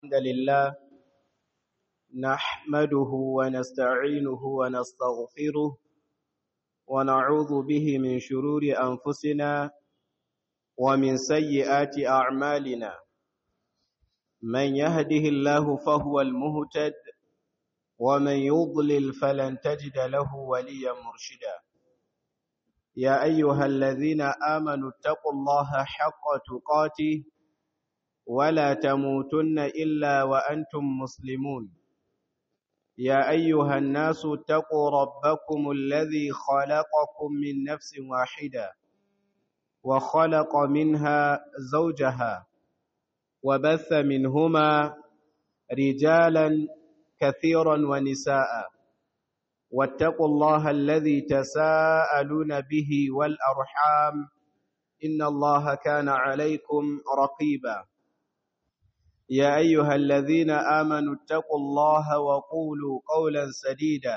الحمد لله نحمده ونستعينه ونستغفره ونعوذ به من شرور أنفسنا ومن سيئات أعمالنا من يهده الله فهو المهتد ومن يضلل فلن تجد له وليا مرشدا يا أيها الذين آمنوا اتقوا الله حق تقاته ولا تموتن إلا وأنتم مسلمون يا أيها الناس اتقوا ربكم الذي خلقكم من نفس واحدة وخلق منها زوجها وبث منهما رجالا كثيرا ونساء واتقوا الله الذي تساءلون به والأرحام إن الله كان عليكم رقيبا يا أيها الذين آمنوا اتقوا الله وقولوا قولا سديدا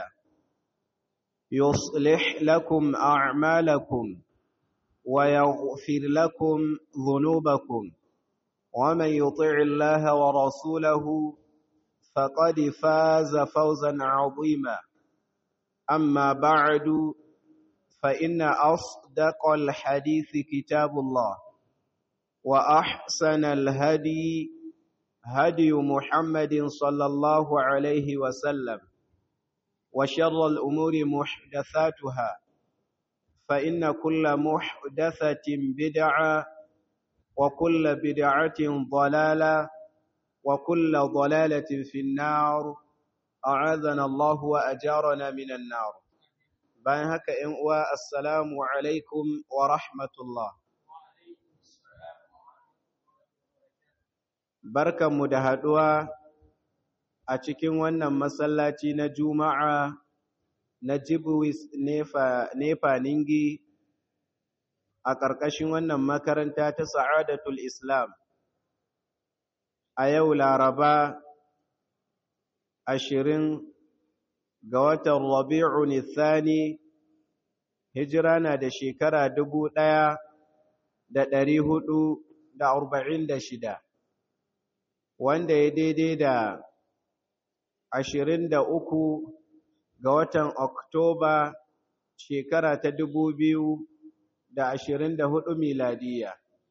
يصلح لكم أعمالكم ويغفر لكم ذنوبكم ومن يطع الله ورسوله فقد فاز فوزا عظيما أما بعد فإن أصدق الحديث كتاب الله وأحسن الهدي هدي محمد صلى الله عليه وسلم وشر الأمور محدثاتها فإن كل محدثة بدعة وكل بدعة ضلالة وكل ضلالة في النار أعاذنا الله وأجارنا من النار bayan haka ‘yan uwa assalamu alaikum wa rahmatullah barkanmu da haɗuwa a cikin wannan masallaci na juma'a na jibwis nefa ningi a ƙarƙashin wannan makaranta ta sa'adatul islam a yau laraba ashirin ga watan rabi'u nithani hijira na da shekara dubu ɗaya da ɗari hudu da arba'in da shida wanda ya daidai da ashirin da uku ga watan oktoba shekara ta dubu biyu da ashirin da hudu miladiya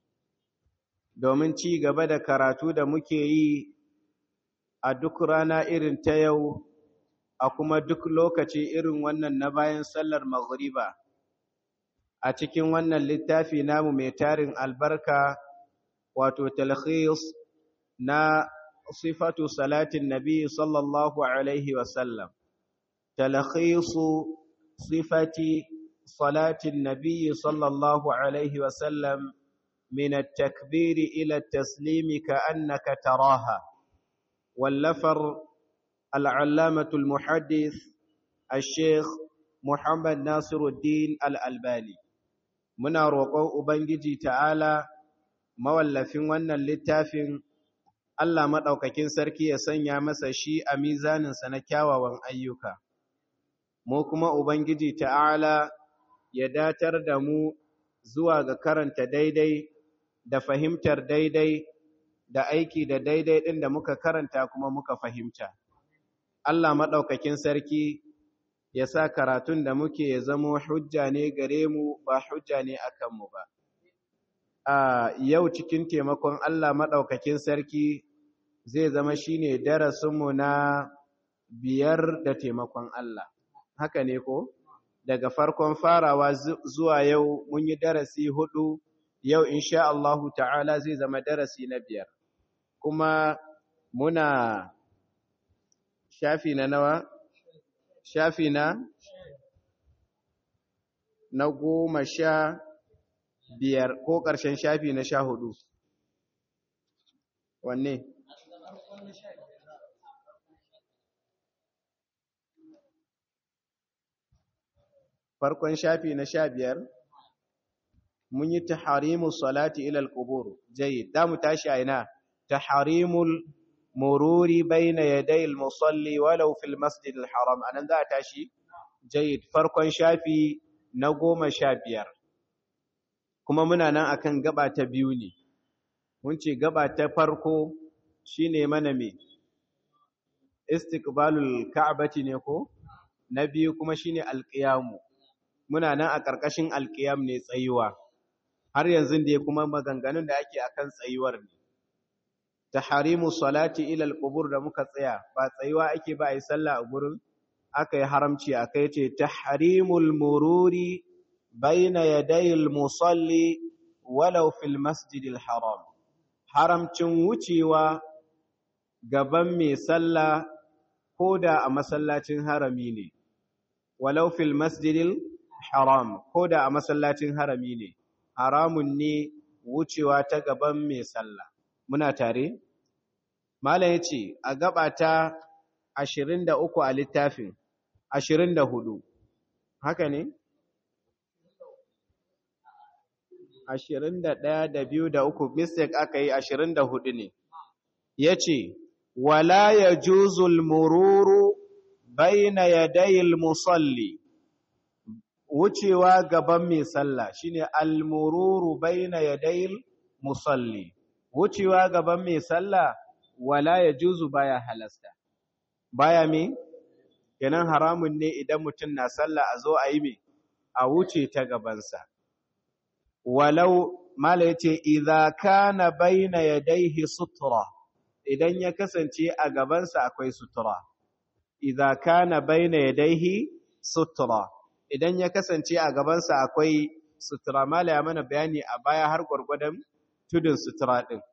domin ci gaba da karatu da muke yi a duk rana irin ta yau a kuma duk lokaci irin wannan na bayan sallar maghriba a cikin wannan littafi namu mai tarin albarka wato talkhis na sifatu salatin nabi sallallahu alaihi wasallam talkhisu sifati salatin nabi sallallahu alaihi wasallam من التكبير إلى التسليم كأنك تراها واللفر العلامة المحدث الشيخ محمد ناصر الدين الألباني muna roƙon Ubangiji ta'ala mawallafin wannan littafin Allah maɗaukakin sarki ya sanya masa shi a mizaninsa na kyawawan ayyuka. Mu kuma Ubangiji ta'ala ya datar da mu zuwa ga karanta daidai da fahimtar daidai da aiki da daidai ɗin da muka karanta kuma muka fahimta. Allah maɗaukakin sarki ya sa karatun da muke ya zamo hujja ne gare mu ba hujja ne a kanmu ba. A yau cikin taimakon Allah maɗaukakin sarki zai zama shi ne darasinmu na biyar da taimakon Allah. Haka ne ko? Daga farkon farawa zuwa yau mun yi darasi hudu, yau insha Allahu ta'ala zai zama darasi na biyar. Kuma muna shafi na nawa? Shafi na? Na goma sha biyar ko ƙarshen shafi na sha hudu. Wanne? Farkon shafi na sha biyar? Mun yi taharimu salati ilal ƙubur, jayi, da mu tashi a ina, taharimul مروري بين يدي المصلي ولو في المسجد الحرام أنا ذا تاشي جيد فرق شافي نقوم شابير kuma muna nan akan gaba ta biyu ne mun ce gaba ta farko shine mana me istiqbalul ka'bati ne ko na biyu kuma shine alqiyamu muna nan a ƙarƙashin alqiyam ne tsayuwa har yanzu dai kuma maganganun da ake akan tsayuwar ne taharimu salati ila alqubur da muka tsaya ba tsayuwa ake ba ai sallah a gurin aka yi haramci akai ce tahrimul mururi baina yadayil musalli walau fil masjidil haram haramcin wucewa gaban mai sallah ko da a masallacin harami ne walau fil masjidil haram ko da a masallacin harami ne haramun ne wucewa ta gaban mai sallah muna tare malam yace a gaba ta 23 a littafin 24 haka ne 21 da 2 da 3 mistake aka yi 24 ne yace wala yajuzul mururu baina yadayil musalli wucewa gaban mai sallah shine al-mururu baina yadayil musalli wucewa gaban mai sallah wala yajuzu baya halasta baya me kenan haramun ne idan mutum na sallah a zo a yi me a wuce ta gabansa walau mala yace idza kana baina yadayhi sutra idan ya kasance a gabansa akwai sutura idza kana baina yadayhi sutra idan ya kasance a gabansa akwai sutura mala ya mana bayani a baya har gwargwadon tudun sutura din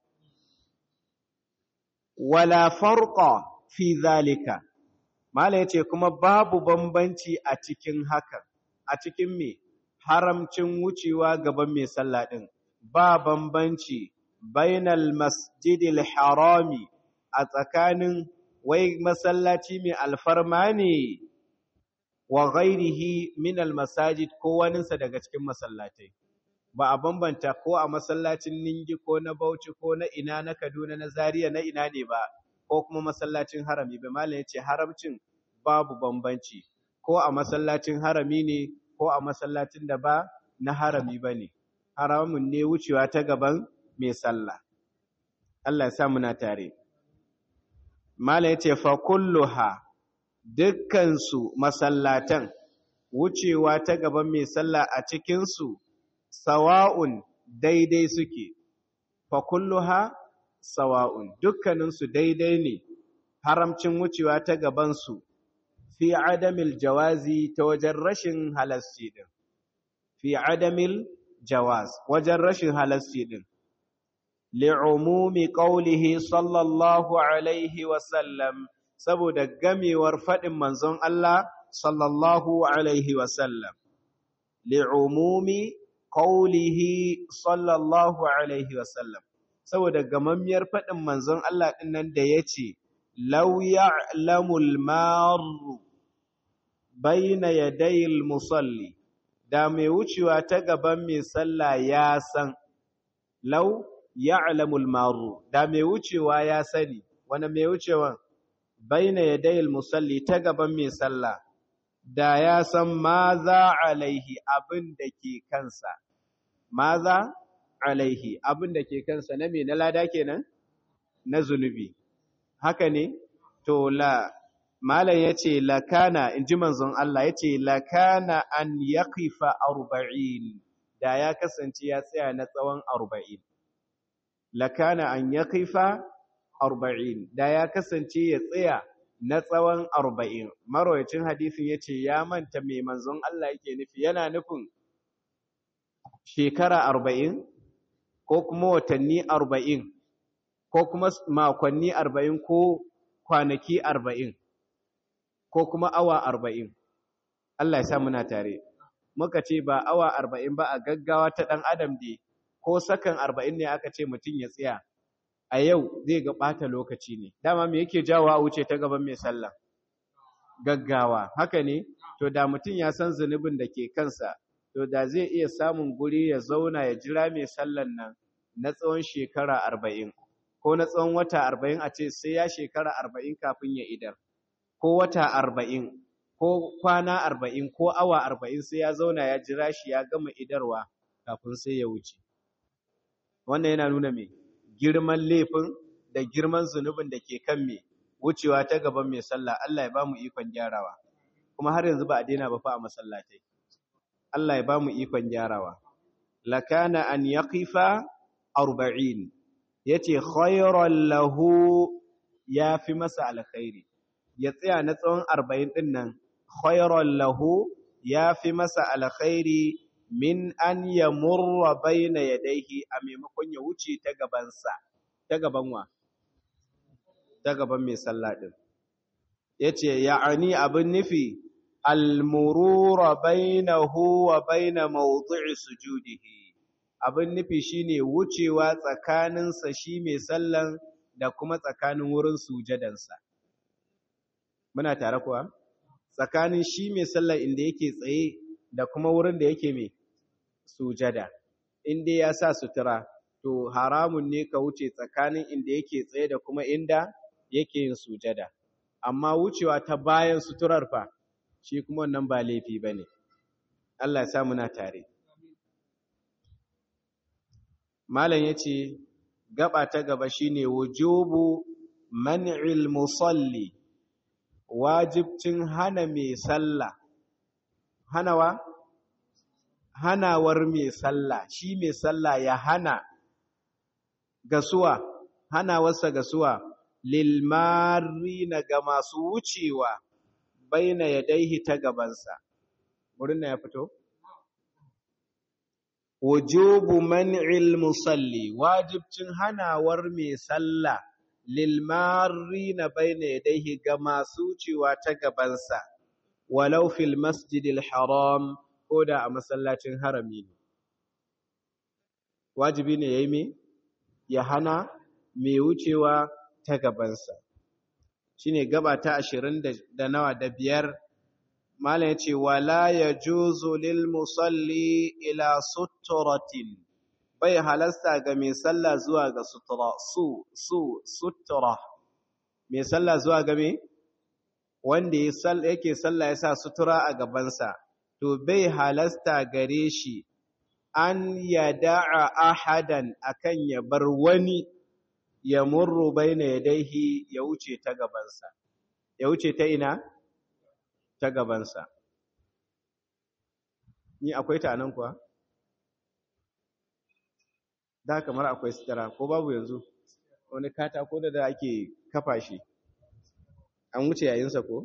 wala farqa fi zalika mala yace kuma babu bambanci a cikin hakan a cikin me haramcin wucewa gaban mai sallah din ba bambanci bainal masjidil harami a tsakanin wai masallaci mai alfarma ne wa ghairihi min almasajid ko waninsa daga cikin masallatai ba a bambanta ko a masallacin Ningi ko na Bauchi ko na ina na Kaduna na Zaria na ina ne ba ko kuma masallacin harami ba malam yace haramcin babu bambanci ko a masallacin harami ne ko a masallacin da ba na harami bane haramun ne wucewa ta gaban mai sallah Allah ya sa muna tare malam yace fa kulluha dukkansu masallatan wucewa ta gaban mai sallah a cikinsu sawa'un daidai suke fa kulluha sawa'un dukkaninsu daidai ne haramcin wucewa ta gabansu fi adamil jawazi ta wajen rashin halasci din fi adamil jawaz wajen rashin halasci din li'umumi qawlihi sallallahu alaihi wa sallam saboda gamewar faɗin manzon Allah sallallahu Alaihi wasallam, li'umumi ƙaulihi sallallahu Alaihi wasallam, saboda gamammiyar faɗin manzon Allah ɗin nan da ya ce, Lau ya'lamul maru baina yadayil musalli, da mai wucewa ta gaban mai sallah ya san, lau ya'lamul maru, da mai wucewa ya sani, wani mai wucewan? baina yadayil musalli ta gaban mai sallah da ya san maza alaihi abin da ke kansa maza alaihi abin da ke kansa na me na lada kenan na zunubi haka ne to la malam yace lakana inji manzon Allah yace lakana an yaqifa 40 da ya kasance ya tsaya na tsawon 40 lakana an yaqifa arba'in da ya kasance ya tsaya na tsawon arba'in marwayacin hadisin ya ce ya manta mai manzon Allah yake nufi yana nufin shekara arba'in ko kuma watanni arba'in ko kuma makonni arba'in ko kwanaki arba'in ko kuma awa arba'in Allah ya sa muna tare muka ce ba awa arba'in ba a gaggawa ta ɗan adam ne ko sakan arba'in ne aka ce mutum ya tsaya a yau zai ga ɓata lokaci ne dama me yake jawo a wuce ta gaban mai sallah gaggawa haka ne to da mutum ya san zunubin da ke kansa to da zai iya samun guri ya zauna ya jira mai sallan nan na tsawon shekara arba'in ko na tsawon wata arba'in a ce sai ya shekara arba'in kafin ya idar ko wata arba'in ko kwana arba'in ko awa arba'in sai ya zauna ya jira shi ya gama idarwa kafin sai ya wuce wannan yana nuna me girman laifin da girman zunubin da ke kan me wucewa ta gaban mai sallah Allah ya bamu ikon gyarawa kuma har yanzu ba a daina ba fa a masallatai Allah ya bamu ikon gyarawa lakana an yaqifa 40 yace khayran lahu yafi masa alkhairi ya tsaya na tsawon 40 din nan khayran lahu yafi masa alkhairi min an yamurra baina yadayhi a maimakon ya wuce ta gabansa ta gaban wa ta gaban mai sallah din yace ya'ani abin nufi almurura bainahu wa baina mawdi'i sujudihi abin nufi shine wucewa tsakaninsa shi mai sallan da kuma tsakanin wurin sujadansa muna tare kuwa tsakanin shi mai sallan inda yake tsaye da kuma wurin da yake mai sujada inda ya sa sutura to haramun ne ka wuce tsakanin inda yake tsaye da kuma inda yake yin sujada amma wucewa ta bayan suturar fa shi kuma wannan ba laifi ba ne Allah ya sa muna tare malam ya ce gaba ta gaba shine wujubu man'il musalli wajibcin hana mai sallah hanawa hanawar mai sallah shi mai sallah ya hana gasuwa hanawarsa gasuwa lilmarina ga masu wucewa baina yadaihi ta gabansa wurin na ya fito wujubu man'il musalli wajibcin hanawar mai sallah lilmarina baina yadaihi ga masu wucewa ta gabansa walau fil masjidil haram ko da a masallacin harami ne wajibi ne yayi me ya hana mai wucewa ta gabansa shine gaba ta ashirin da nawa da biyar malam ya ce wala ya juzu lil musalli ila suturatin bai halasta ga mai sallah zuwa ga sutura su su sutura mai sallah zuwa ga me wanda yake sallah ya sa sutura a gabansa to bai halasta gare shi an yada'a ahadan akan ya bar wani ya murru baina yadaihi ya wuce ta gabansa ya wuce ta ina ta gabansa ni akwai ta nan kuwa da kamar akwai sitara ko babu yanzu wani katako da da ake kafa shi an wuce yayinsa ko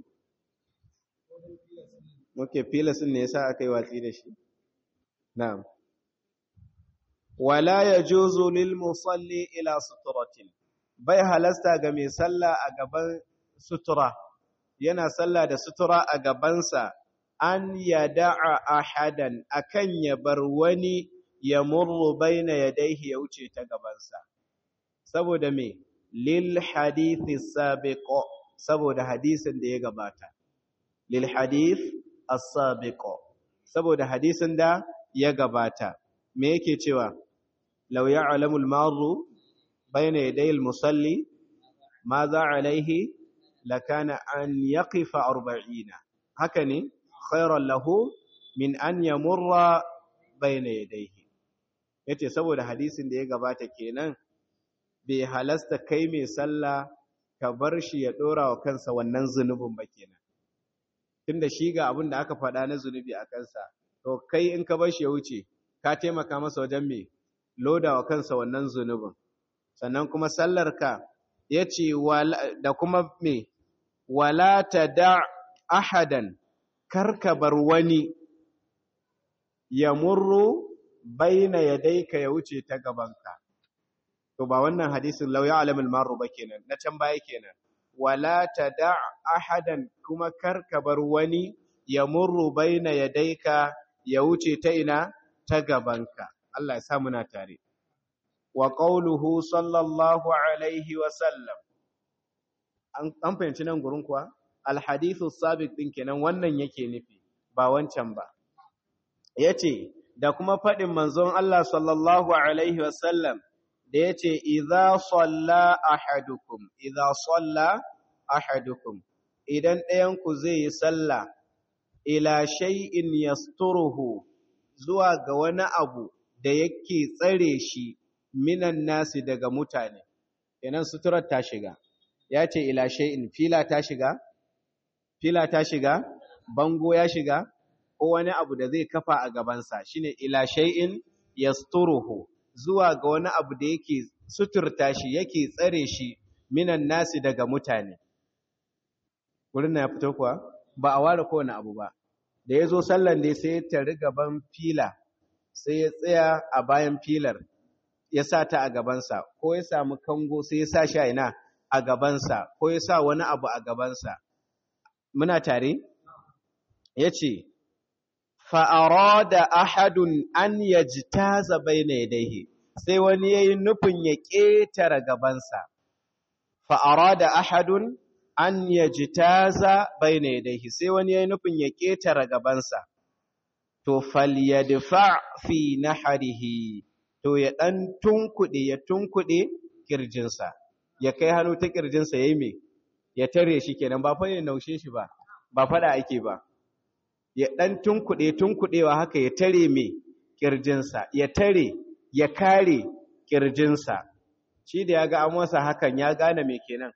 muke filasin ne yasa aka yi watsi da shi na'am wala yajuzu lil musalli ila suturatin bai halasta ga mai sallah a gaban sutura yana sallah da sutura a gabansa an yada'a ahadan akan ya bar wani ya murru baina yadayhi ya wuce ta gabansa saboda me lil hadithi sabiq saboda hadisin da ya gabata lil hadith as-sabiq saboda hadisin da ya gabata me yake cewa law ya'lamu al-marru bayna yaday al-musalli madha alayhi lakana an yaqifa 40 haka ne khayran lahu min an yamurra bayna yadayhi yace saboda hadisin da ya gabata kenan bai halasta kai mai sallah ka bar shi ya dora wa kansa wannan zunubin ba kenan tunda shi ga abin da aka faɗa na zunubi a kansa to kai in ka bar shi ya wuce ka taimaka masa wajen me loda wa kansa wannan zunubin sannan kuma sallarka ya ce da kuma me wala ta da ahadan karka bar wani ya murru baina yadayka ya wuce ta gabanka to ba wannan hadisin law ya'lamul maru ba kenan na can baya kenan wala ta da ahadan kuma karka bar wani ya murru baina yadayka ya wuce ta ina ta gabanka Allah ya sa muna tare wa qauluhu sallallahu alaihi wa sallam an fahimci nan gurin kuwa alhadithu sabiq din kenan wannan yake nufi ba wancan ba yace da kuma fadin manzon Allah sallallahu alaihi wa sallam da yace idza salla ahadukum idza salla ahadukum idan ɗayan ku zai yi sallah ila shay'in yasturuhu zuwa ga wani abu da yake tsare shi minan nasi daga mutane kenan suturar ta shiga ya ce ila shay'in fila ta shiga fila ta shiga bango ya shiga ko wani abu da zai kafa a gabansa shine ila shay'in yasturuhu zuwa ga wani abu da yake suturta shi yake tsare shi minan nasi daga mutane wurin na ya fito kuwa ba a ware kowane abu ba da ya zo sallan dai sai ya tari gaban fila sai ya tsaya a bayan filar ya sa ta a gabansa ko ya samu kango sai ya sa shi a ina a gabansa ko ya sa wani abu a gabansa muna tare ya ce fa'arada ahadun an yajtaza bayna yadayhi sai wani yayi nufin ya ƙetare gabansa fa'arada ahadun an yajtaza bayna yadayhi sai wani yayi nufin ya ƙetare gabansa to falyadfa fi nahrihi to ya dan tunkuɗe ya tunkuɗe kirjinsa ya kai hannu ta kirjinsa yayi me ya tare shi kenan ba fa ya naushe shi ba ba fada ake ba ya ɗan tunkuɗe tunkuɗewa haka ya tare mai ƙirjinsa ya tare ya kare ƙirjinsa shi da ya ga an masa hakan ya gane mai kenan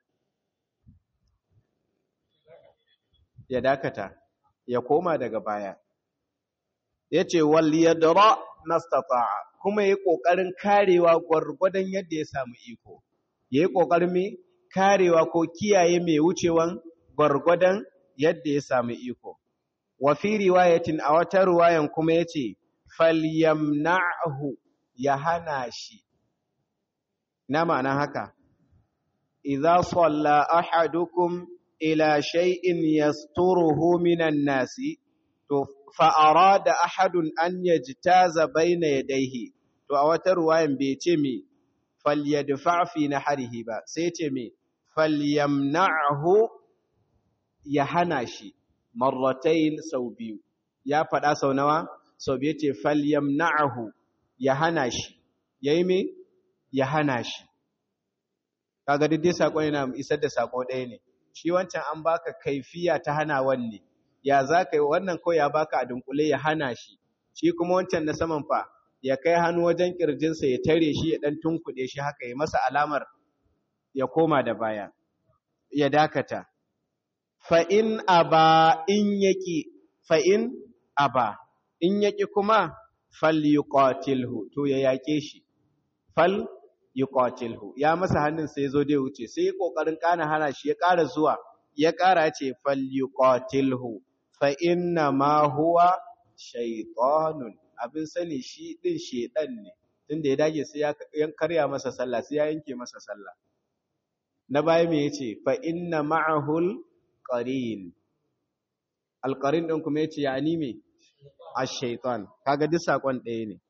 ya dakata ya koma daga baya ya ce wal yadra nastata'a kuma ya ƙoƙarin karewa gwargwadon yadda ya samu iko ya yi ƙoƙarin mai karewa ko kiyaye mai wucewan gwargwadon yadda ya samu iko wa fi riwayatin a wata riwayan kuma yace falyamna'hu ya hana shi na ma'ana haka idza salla ahadukum ila shay'in yasturuhu minan nasi to fa arada ahadun an yajtaza bayna yadayhi to a wata riwayan bai ce me falyadfa fi nahrihi ba sai ce me falyamna'hu ya hana shi marratain sau biyu ya faɗa sau nawa sau biyu ce falyamna'ahu ya hana shi yayi me ya hana shi kaga dai sakon yana isar da sako ɗaya ne shi wancan an baka kaifiya ta hana wanne ya zaka yi wannan ko ya baka a dunkule ya hana shi shi kuma wancan na saman fa ya kai hannu wajen kirjinsa ya tare shi ya dan tunkuɗe shi haka ya masa alamar ya koma da baya ya dakata fa'in aba in yaki fa'in aba in yaki kuma fal yuqatilhu to ya yake shi fal yuqatilhu ya masa hannun sai zo dai wuce sai ya kokarin kana hana shi ya ƙara zuwa ya ƙara ce fal yuqatilhu fa inna ma huwa shaytanun abin sani shi din shedan ne tunda ya dage sai ya karya masa sallah sai ya yanke masa sallah na baya me yace fa inna ma'ahul qarin alqarin din kuma yace yani me ash-shaytan kaga duk sakon ɗaya ne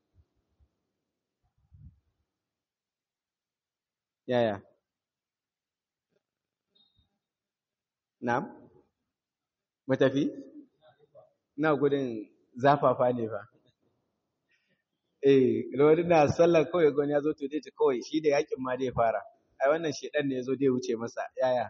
yaya na'am mu tafi ina gudun zafafa ne fa eh lori na sallar kawai gani ya zo to dai kawai shi da yakin ma dai fara ai wannan shedan ne ya zo dai wuce masa yaya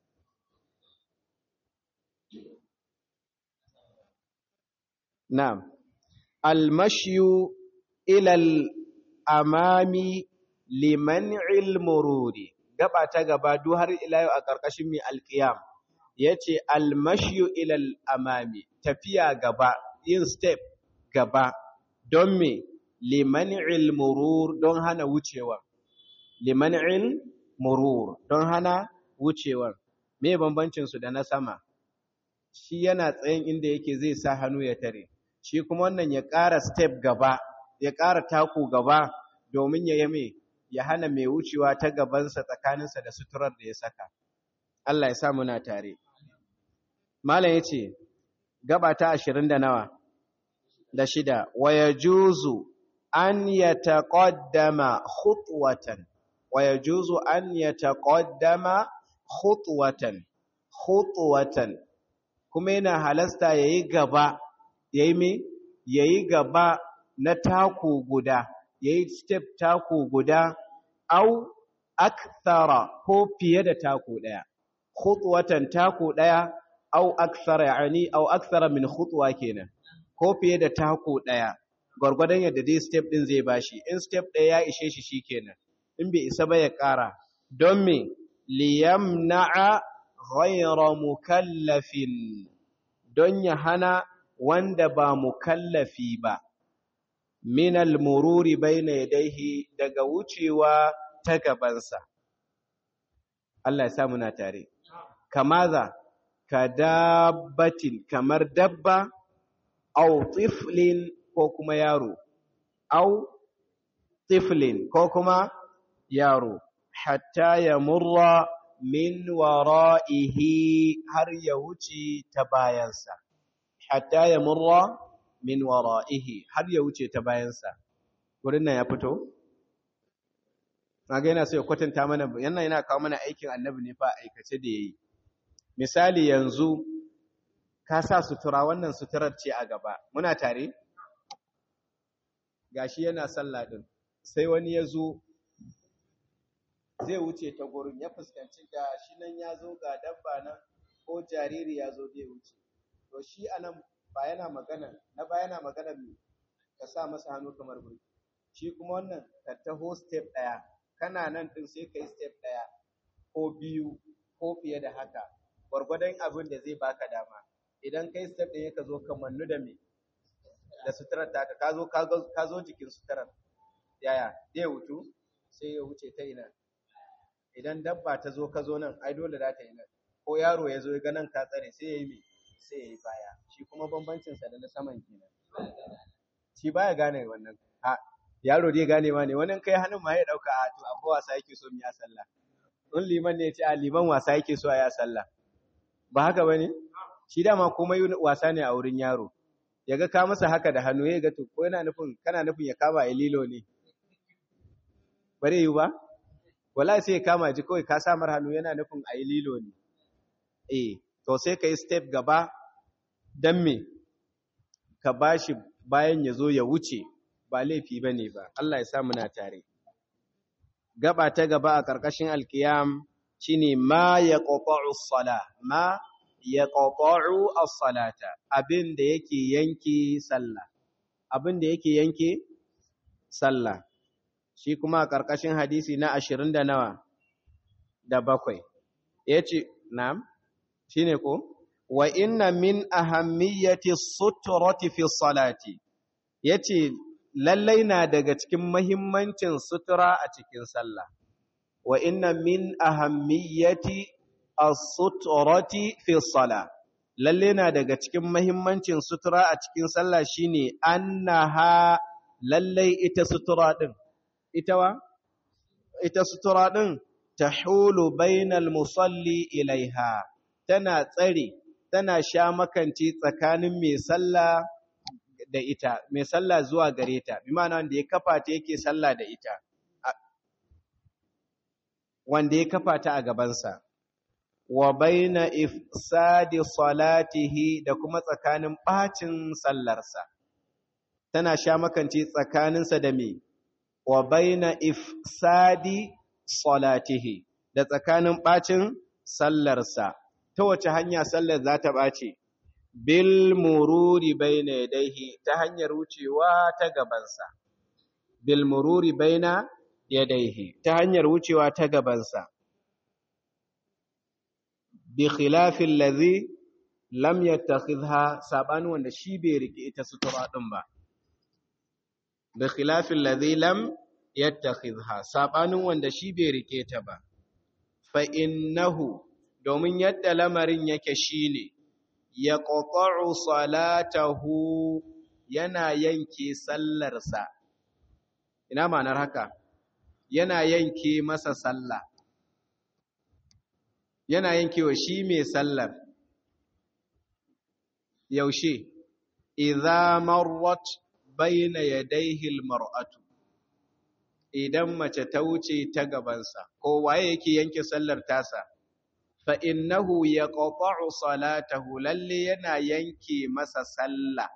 Na'am, almashiyu ilal amami liman ilmururi, gaba ta gaba duk har ila yau a ƙarƙashin mai alƙiyam, ya ce almashiyu ilal amami, tafiya gaba, yin step gaba, don me liman ilmurur don hana wucewar. Liman ilmurur don hana wucewar. Me bambancinsu da na sama? Shi yana tsayin inda yake zai sa hannu ya tare. shi kuma wannan ya ƙara step gaba, ya ƙara taku gaba domin ya yame ya hana mai wucewa ta gabansa tsakaninsa da suturar da ya saka. Allah ya sa muna tare. Malam ya ce, gaba ta ashirin da nawa, da shida, waya juzu an ya taƙaddama khutwatan, waya juzu an ya taƙaddama khutwatan, khutwatan, kuma yana halasta ya yi gaba ya yi me ya yi gaba na taku guda ya yi step taku guda au akthara ko fiye da taku ɗaya khutwatan taku ɗaya au akthara yani au akthara min khutwa kenan ko fiye da taku ɗaya gwargwadon yadda dai step ɗin zai bashi in step ɗaya ya ishe shi shikenan in bai isa ba ya ƙara don me liyamna'a ghayra mukallafin don ya hana wanda ba mukallafi ba min al-mururi bayna yadayhi daga wucewa ta gabansa Allah ya sa muna tare kamaza ka dabbatin kamar dabba au tiflin ko kuma yaro au tiflin ko kuma yaro hatta ya murra min wara'ihi har ya wuce ta bayansa hatta ya murra min wara'ihi har ya wuce ta bayansa wurin nan ya fito kaga yana so ya kwatanta mana yana yana kawo mana aikin annabi ne fa aikace da yayi misali yanzu ka sa sutura wannan suturar ce a gaba muna tare gashi yana sallah din sai wani ya zo zai wuce ta gurin ya fuskanci ga shi nan ya zo ga dabba nan ko jariri ya zo zai wuce to shi anan ba yana magana na ba yana magana me ka sa masa hannu kamar burki shi kuma wannan ka taho step ɗaya kana nan ɗin sai ka yi step ɗaya ko biyu ko fiye da haka gwargwadon abin da zai baka dama idan kai step ɗaya ka zo ka mannu da me da suturar taka ka zo ka zo jikin suturar yaya zai wutu sai ya wuce ta ina idan dabba ta zo ka zo nan ai dole za ta yi nan ko yaro ya zo ya ga nan ka tsare sai ya yi me sai ya yi baya shi kuma bambancinsa da na saman kenan shi baya gane wannan a yaro dai gane ma ne wani kai hannun ma ya dauka a to abu wasa yake so mu ya sallah in liman ne ya ce a liman wasa yake so a ya sallah ba haka bane shi dama komai wasa ne a wurin yaro yaga ka masa haka da hannu ya ga to ko yana nufin kana nufin ya kama ya lilo ne bare yi ba wallahi sai ya kama ji kawai ka samar hannu yana nufin a yi lilo ne eh to sai ka yi step gaba dan me ka bashi bayan ya zo ya wuce ba laifi ba ne ba, Allah ya sa muna tare. Gaba ta gaba a ƙarƙashin alkiyam shi ne ma ya ƙoƙo'u sala, ma ya ƙoƙo'u salata, abin da yake yanke sallah, abin da yake yanke sallah, shi kuma a ƙarƙashin hadisi na ashirin da nawa da bakwai, ya ce, na, shi ne ko? Wa inna min ahammiyati suturati fi salati, ya ce, lallai na daga cikin mahimmancin sutura a cikin sallah wa inna min ahammiyati as-suturati fi salah lallai na daga cikin mahimmancin sutura a cikin sallah shine annaha lallai ita sutura din ita wa ita sutura din tahulu bainal musalli ilaiha tana tsare tana sha makanci tsakanin mai sallah da ita mai sallah zuwa gare ta bi ma'ana wanda ya kafa ta yake sallah da ita wanda ya kafa ta a gabansa wa baina ifsadi salatihi da kuma tsakanin bacin sallarsa tana sha makance tsakaninsa da me wa baina ifsadi salatihi da tsakanin bacin sallarsa ta wace hanya sallar za ta bace bil mururi baina yadayhi ta hanyar wucewa ta gabansa bil mururi baina yadayhi ta hanyar wucewa ta gabansa bi khilafin ladhi lam yattakhidha sabani wanda shi bai rike ita sutura din ba bi khilafin ladhi lam yattakhidha sabanin wanda shi bai rike ta ba fa innahu domin yadda lamarin yake shine ya ƙoƙo'u salatahu yana yanke sallarsa. Ina ma'anar haka? Yana yanke masa sallah. Yana yanke wa shi mai sallar. Yaushe, idza marwat baina yadayhi almar'atu idan mace ta wuce ta gabansa ko waye yake yanke sallar tasa fa'innahu ya ƙoƙo'u salatahu lalle yana yanke masa sallah,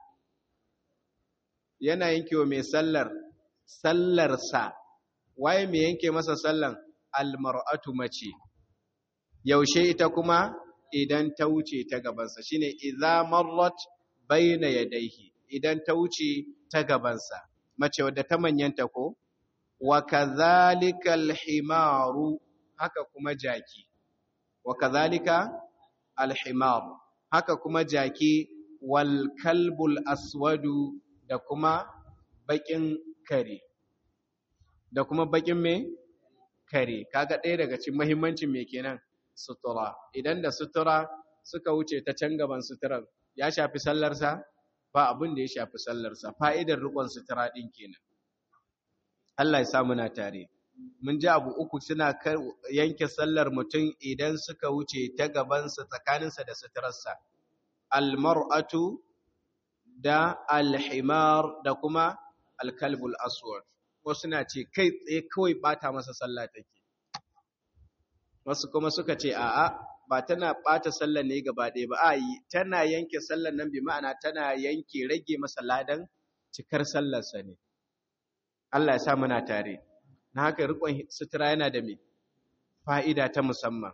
yana yanke wa mai sallar, sallarsa, waye mai yanke masa sallan almar'atu mace, yaushe ita kuma idan ta wuce ta gabansa, shi ne, "Iza marrat baina yadaihi idan ta wuce ta gabansa, mace wadda ta manyanta ko? Wa kazalikal himaru haka kuma jaki wa kadhalika alhimar haka kuma jaki wal kalbul aswadu da kuma bakin kare da kuma bakin me kare kaga ɗaya daga cikin muhimmancin me kenan sutura idan da sutura suka wuce ta can gaban suturar ya shafi sallarsa ba abin da ya shafi sallarsa fa'idar rikon sutura ɗin kenan Allah ya sa muna tare mun ji abu uku suna yanke sallar mutum idan suka wuce ta gabansa tsakaninsa da suturarsa almar'atu da alhimar da kuma alkalbul aswad ko suna ce kai tsaye kawai bata masa sallah take wasu kuma suka ce a'a ba tana bata sallar ne gaba ɗaya ba a yi tana yanke sallar nan bi ma'ana tana yanke rage masa ladan cikar sallarsa ne Allah ya sa muna tare na haka rikon sutura yana da me fa'ida ta musamman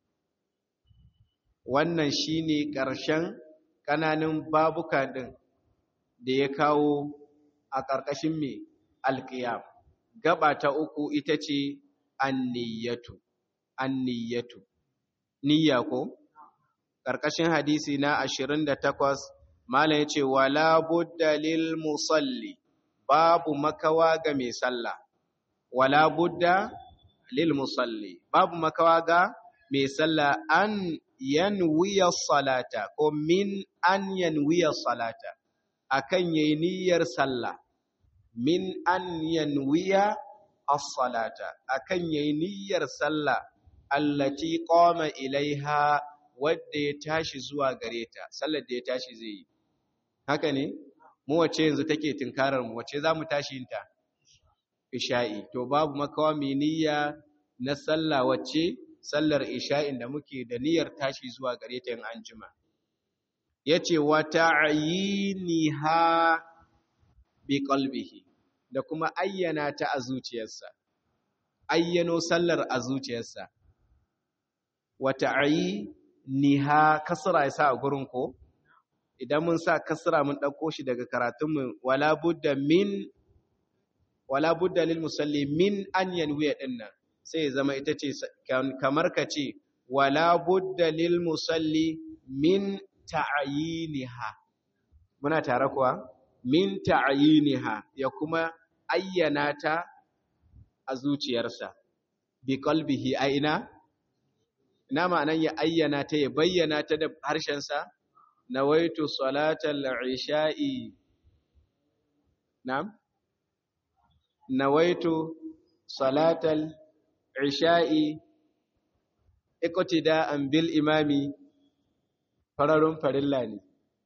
wannan shine ƙarshen ƙananan babuka ɗin da ya kawo a ƙarƙashin me alƙiyam gaba ta uku ita ce anniyatu anniyatu niyya ko ƙarƙashin hadisi na 28 malam yace wala budda lil musalli babu makawa ga mai sallah wala budda lil musalli babu makawa ga mai sallah an yanwiya salata ko min an yanwiya salata akan yayi niyyar sallah min an yanwiya as-salata akan yayi niyyar sallah allati qama ilaiha wadda ya tashi zuwa gare ta sallar da ya tashi zai yi haka ne mu wace yanzu take tinkarar mu wace zamu tashi yin ta isha'i to babu makawa mai niyya na sallah wacce sallar isha'in da muke da niyyar tashi zuwa gare ta yin anjima yace wa ta'yiniha bi qalbihi da kuma ayyana ta a zuciyarsa ayyano sallar a zuciyarsa wa ta'yiniha kasra yasa a gurin ko idan mun sa kasra mun dauko shi daga karatunmu wala budda min wala budda lil musalli min an yanwiya dinnan sai ya zama ita ce kamar ka ce wala budda lil musalli min ta'yiniha muna tare kuwa min ta'yiniha ya kuma ayyana ta a zuciyarsa bi qalbihi a ina ina ma'anan ya ayyana ta ya bayyana ta da harshensa nawaitu salatal isha'i na'am nawaitu salatal isha'i iqtida'an bil imami fararun farilla ne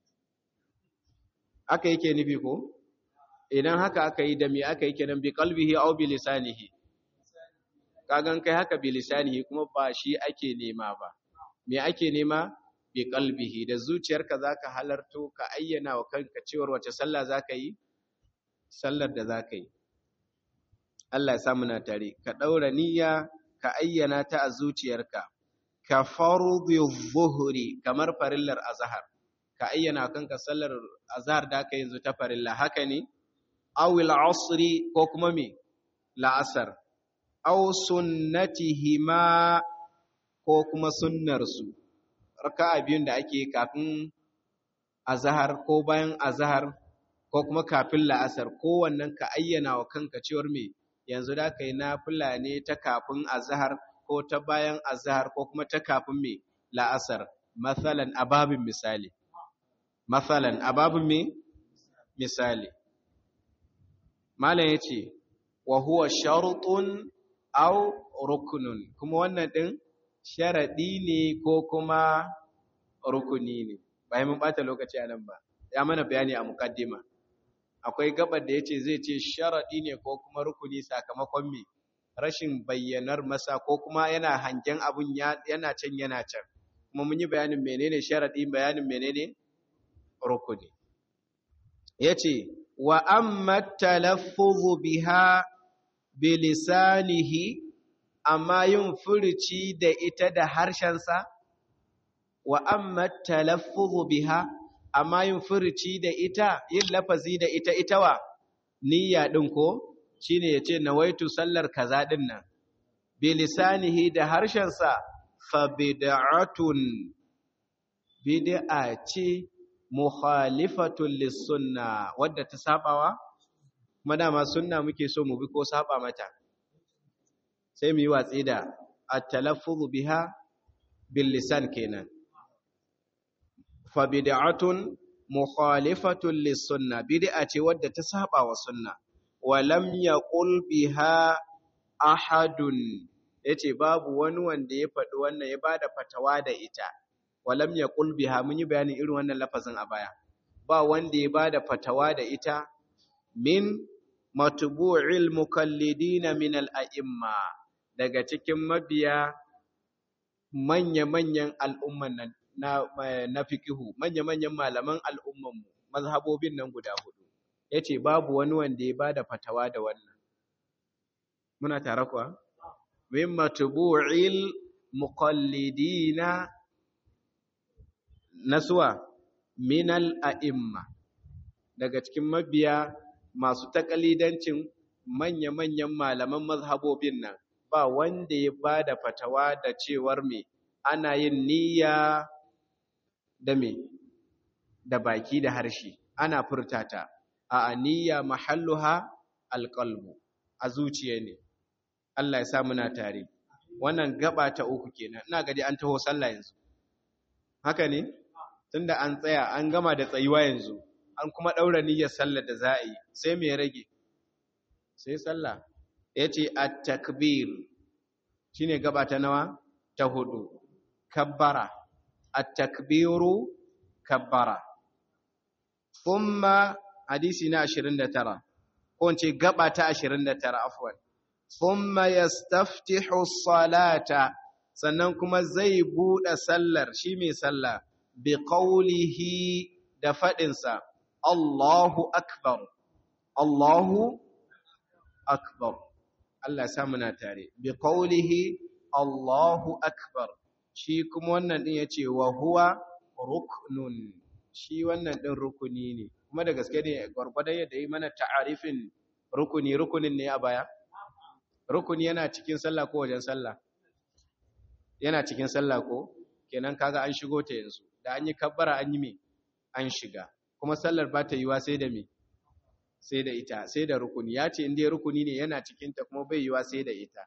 aka yake nufi ko idan haka aka yi da me aka yi kenan bi qalbihi aw bi lisanihi kagan kai haka bi lisanihi kuma ba shi ake nema ba me ake nema bi qalbihi da zuciyarka zaka halarto ka ayyana wa kanka cewar wace sallah zaka yi sallar da zaka yi Allah ya sa muna tare ka daura niyya ka ayyana ta a zuciyarka ka farudhi dhuhri kamar farillar azhar ka ayyana kanka sallar azhar da ka yanzu ta farilla haka ne aw al-asri ko kuma me la'asar aw sunnatihima ko kuma sunnar su raka'a biyun da ake kafin azhar ko bayan azhar ko kuma kafin la'asar ko wannan ka ayyana wa kanka cewar me yanzu da kai nafila ne ta kafin azhar ko ta bayan azhar ko kuma ta kafin me la'asar masalan ababin misali masalan ababin me misali malam yace wa huwa shartun aw ruknun kuma wannan din sharadi ne ko kuma rukuni ne bai mun bata lokaci anan ba ya mana bayani a mukaddima akwai gabar da yace zai ce sharadi ne ko kuma rukuni sakamakon me rashin bayyanar masa ko kuma yana hangen abun yana can yana can kuma mun yi bayanin menene sharadi bayanin menene rukuni yace wa amma talaffuzu biha bilisanihi amma yin furuci da ita da harshensa wa amma talaffuzu biha amma yin furuci da ita yin lafazi da ita ita wa niyya din ko shine yace nawaitu sallar kaza din nan bilisanihi da harshensa fa bid'atun bid'a ce mukhalifatun lis-sunna wadda ta sabawa kuma dama sunna muke so mu bi ko saba mata sai mu yi watsi da at-talaffuz biha bil lisan kenan fa bid'atun mukhalifatun lis-sunna bid'a ce wadda ta saba wa sunna wa lam yaqul biha ahadun yace babu wani wanda ya faɗi wannan ya bada fatawa da ita wa lam yaqul biha mun yi bayanin irin wannan lafazin a baya ba wanda ya bada fatawa da ita min matbu'il mukallidina min al-a'imma daga cikin mabiya manya-manyan al'umman nan na, na fikihu manya-manyan malaman al'ummanmu mazhabobin nan guda hudu ya ce babu wani wanda ya bada fatawa da wannan muna tare kuwa min matubu'il muqallidina nasuwa minal a'imma daga cikin mabiya masu takalidancin manya-manyan malaman mazhabobin nan ba wanda ya bada fatawa da cewar me ana yin niyya da me da baki da harshe ana furtata a niyya mahalluha alqalbu a zuciya ne Allah ya sa muna tare wannan gaba ta uku kenan ina gadi an taho sallah yanzu haka ne tunda an tsaya an gama da tsayuwa yanzu an kuma daura niyyar sallar da za a yi sai me rage sai sallah yace at-takbir shine gaba ta nawa ta hudu kabbara at-takbiru kabbara thumma hadisi na 29 ko ce gaba ta 29 afwan thumma yastaftihu as-salata sannan kuma zai bude sallar shi mai sallah bi qawlihi da fadin sa Allahu akbar Allahu akbar Allah ya sa muna tare bi qawlihi Allahu akbar shi kuma wannan din yace wa huwa ruknun shi wannan din rukuni ne kuma da gaske ne gwargwadon yadda yi mana ta'arifin rukuni rukunin ne a baya rukuni yana cikin sallah ko wajen sallah yana cikin sallah ko kenan kaga an shigo ta yanzu da an yi kabbara an yi me an shiga kuma sallar ba ta yiwa sai da me sai da ita sai da rukuni ya ce inda rukuni ne yana cikinta kuma bai yiwa sai da ita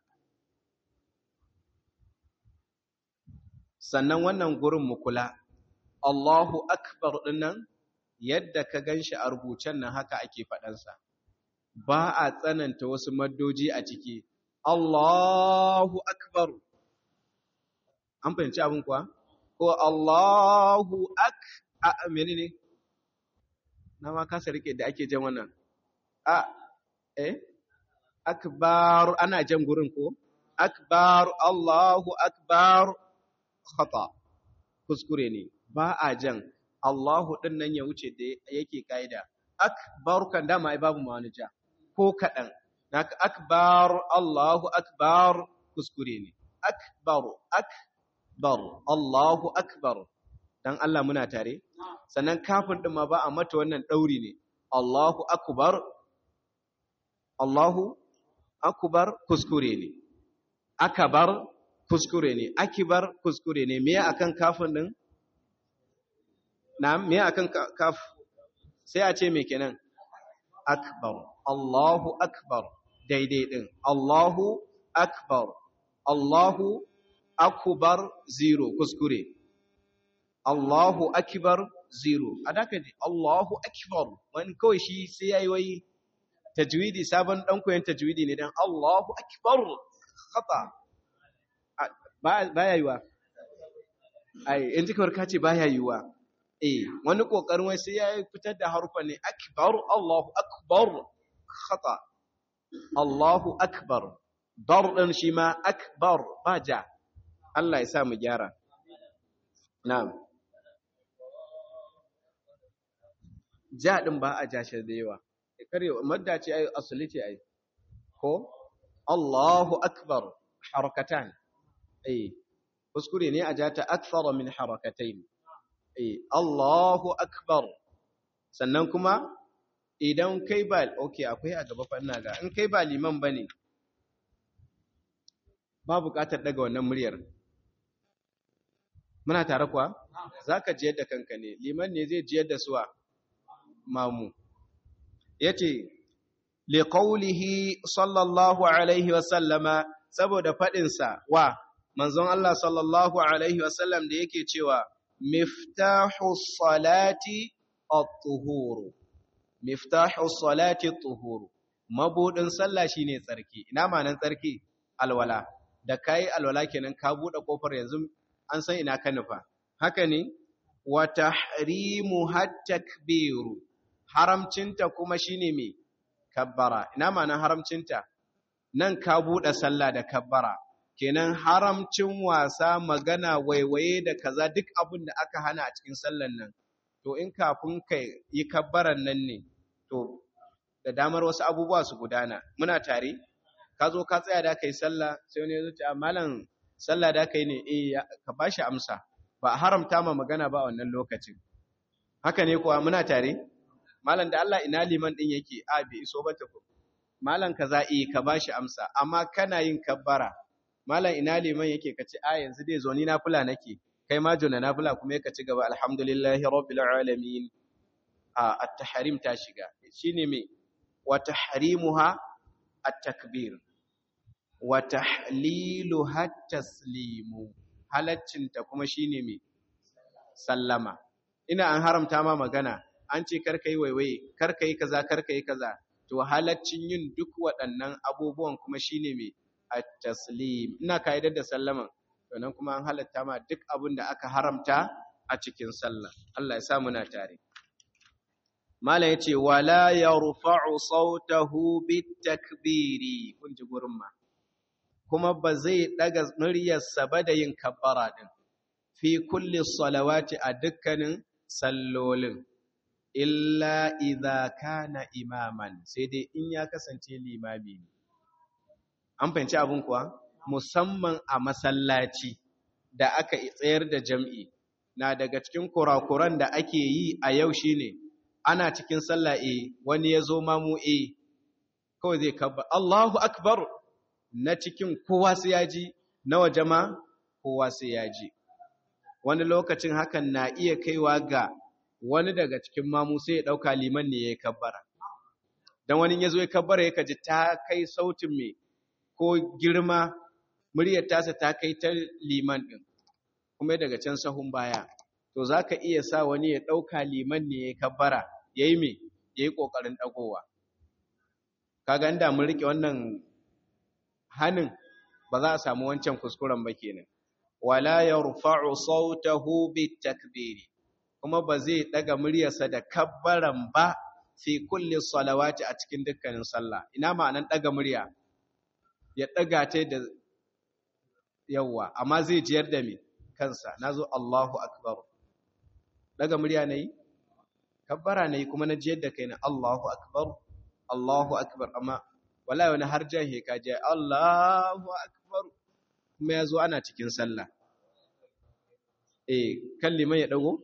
sannan wannan gurin mu kula Allahu akbar dinnan yadda ka ganshi a rubucen nan haka ake faɗansa ba a tsananta wasu maddoji a ciki Allahu akbar an fahimci abin kuwa ko Allahu ak a menene na ma kasa rike da ake jan wannan a eh akbar ana jan gurin ko akbar Allahu akbar khata kuskure ne ba a jan Allahu din nan ya wuce da yake kaida akbar kan dama ai babu ma wani ja ko kadan naka akbar Allahu akbar kuskure ne akbar akbar Allahu akbar dan Allah muna tare sannan kafin din ma ba a mata wannan dauri ne Allahu akbar Allahu akbar kuskure ne akbar kuskure ne akibar kuskure ne me akan kafin din na'am me akan kaf sai a ce me kenan akbar Allahu akbar daidai din Allahu akbar Allahu akbar zero kuskure Allahu akbar zero adaka ne Allahu akbar wani kawai shi sai yayi wai tajwidi sabon dan koyon tajwidi ne dan Allahu akbar khata baya yiwa ai in ji kawar kace baya yiwa eh wani kokarin wai sai yayi fitar da harufa ne akbar Allahu akbar khata Allahu akbar dar din shi ma akbar baja Allah ya sa mu gyara na'am ja din ba a jashi da yawa kare madda ce ai asali ce ai ko Allahu akbar harakatan eh kuskure ne a jata akthara min harakatayn eh Allahu akbar sannan kuma idan kai ba okay akwai a gaba fa ina ga in kai ba liman bane ba buƙatar daga wannan muryar muna tare kuwa zaka jiyar da kanka ne liman ne zai jiyar da suwa mamu yace liqaulihi sallallahu alaihi wasallama saboda fadin sa wa manzon Allah sallallahu alaihi wasallam da yake cewa miftahu salati at-tuhur miftahu salati at-tuhur mabudin sallah shine tsarki ina manan tsarki alwala da kai alwala kenan ka bude kofar yanzu an san ina ka nufa haka ne wa tahrimu takbiru haramcinta kuma shine me kabbara ina manan haramcinta nan ka bude sallah da kabbara kenan haramcin wasa magana waiwaye da kaza duk abin da aka hana a cikin sallan nan to in kafin ka yi kabbaran nan ne to da damar wasu abubuwa su gudana muna tare ka zo ka tsaya da kai sallah sai wani ya zuci malam sallah da kai ne eh ka bashi amsa ba a haramta ma magana ba a wannan lokacin haka ne kuwa muna tare malam da Allah ina liman din yake a bai iso ba ta malam kaza eh ka bashi amsa amma kana yin kabbara malam ina liman yake ka ce a yanzu dai zo ni nafila nake kai ma jona nafila kuma ka ci gaba alhamdulillahi rabbil alamin a at-tahrim ta shiga shine me wa tahrimuha at-takbir wa tahliluha at-taslimu halaccin ta kuma shine me sallama ina an haramta ma magana an ce karka yi waiwaye karka yi kaza karka yi kaza to halaccin yin duk waɗannan abubuwan kuma shine me at-taslim ina kaidar da sallaman sannan kuma an halatta ma duk abin da aka haramta a cikin sallah Allah ya sa muna tare Malam yace wala yarfa'u sautahu bitakbiri kun ji gurin ma kuma ba zai daga muryarsa ba da yin kabbara din fi kulli salawati a dukkanin sallolin illa idza kana imaman sai dai in ya kasance limami ne an fahimci abin kuwa musamman a masallaci da aka tsayar da jam'i na daga cikin kurakuran da ake yi a yau shine ana cikin sallah e wani ya zo mamu e kawai zai kabba Allahu akbar na cikin kowa sai ya ji na waje ma kowa sai ya ji wani lokacin hakan na iya kaiwa ga wani daga cikin mamu sai ya ɗauka liman ne ya yi kabbara don wani ya zo ya kabbara ya kaji ta kai sautin mai ko girma muryar tasa ta kai ta liman ɗin kuma daga can sahun baya to za ka iya sa wani ya ɗauka liman ne ya kabbara ya yi mai ya yi ƙoƙarin ɗagowa kaga inda mun riƙe wannan hannun ba za a samu wancan kuskuren ba kenan wala yarfa'u sautahu bitakbiri kuma ba zai ɗaga muryarsa da kabbaran ba fi kulli salawati a cikin dukkanin sallah ina ma'anan ɗaga murya ya ɗaga ta da yawa amma zai jiyar da me kansa nazo Allahu akbar daga murya nayi kabbara nayi kuma na jiyar da kaina Allahu akbar Allahu akbar amma wallahi wani har jahe ka je Allahu akbar kuma yazo ana cikin sallah eh kan liman ya dago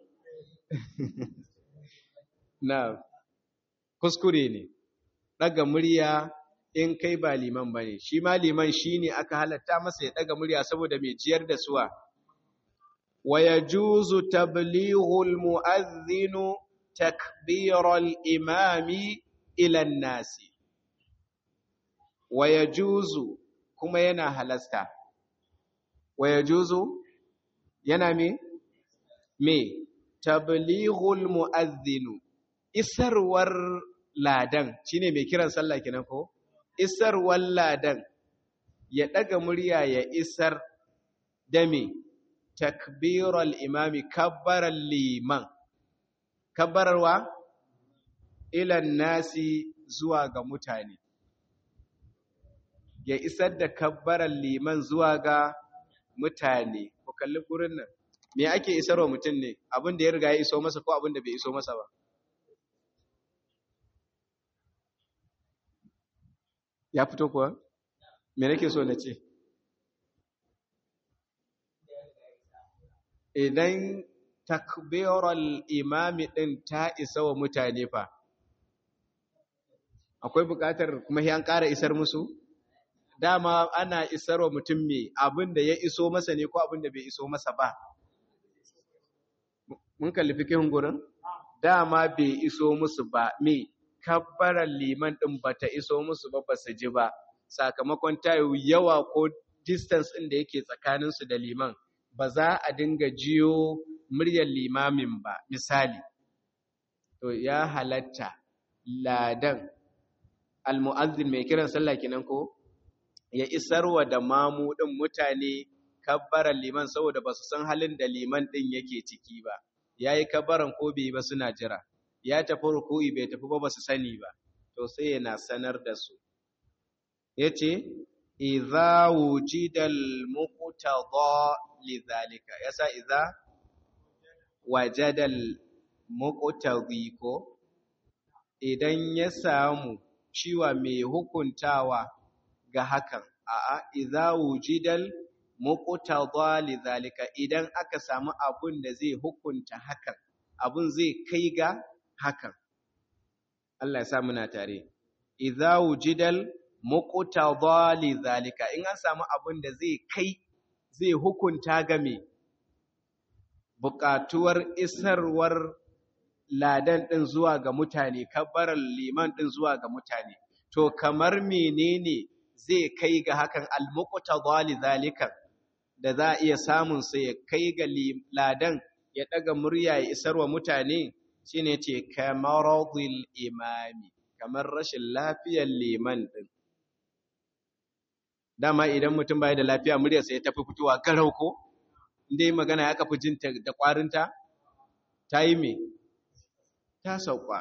na kuskure ne daga murya in kai ba liman bane shi ma liman shine aka halatta masa ya daga murya saboda mai ciyar da suwa wa yajuzu tablighul muadhdhin takbiral imami ila nasi wa yajuzu kuma yana halasta wa yajuzu yana me me tablighul muadhdhin isarwar ladan shine mai kiran sallah kenan ko isar walladan ya ɗaga murya ya isar da me takbiral imami kabbarar liman kabbararwa ilan nasi zuwa ga mutane ya isar da kabbarar liman zuwa ga mutane ku kalli gurin nan me ake isarwa mutum ne abin da ya riga ya iso masa ko abin da bai iso masa ba ya fito kuwa me nake so na ce idan takbiral imami din ta isa wa mutane fa akwai buƙatar kuma yan ƙara isar musu dama ana isarwa mutum me abin da ya iso masa ne ko abin da bai iso masa ba mun kalli fikin gurin dama bai iso musu ba me kabbaran liman din bata iso musu ba basu ji ba sakamakon tayo yawa ko distance din da yake tsakanin su da liman ba za a dinga jiyo muryar limamin ba misali to ya halatta ladan almu'azzin mai kiran sallah kenan ko ya isarwa da mamu din mutane kabbaran liman saboda ba su san halin da liman din yake ciki ba yayi kabbaran ko bai ba suna jira ya tafi ruku'i bai tafi ba ba su sani ba to sai yana sanar da su yace idza wujidal muqtada lidhalika yasa idza wajadal muqtadi ko idan ya samu ciwa mai hukuntawa ga hakan a'a idza wujidal muqtada lidhalika idan aka samu abun da zai hukunta hakan abun zai kai ga hakan Allah ya sa muna tare idza wujidal muqtada lidhalika in an samu abun da zai kai zai hukunta ga me buƙatuwar isarwar ladan ɗin zuwa ga mutane, kabbarar liman ɗin zuwa ga mutane. To, kamar menene zai kai ga hakan almukuta zali zalikan da za a iya samun sai ya kai ga ladan ya ɗaga murya ya isarwa mutane shi ne ce kamarodil imami, kamar rashin lafiyar liman ɗin. Dama idan mutum bai da lafiya muryarsa ya tafi fitowa garau ko? Inda yi magana ya kafi jinta da ƙwarinta? Ta yi me? ta sauka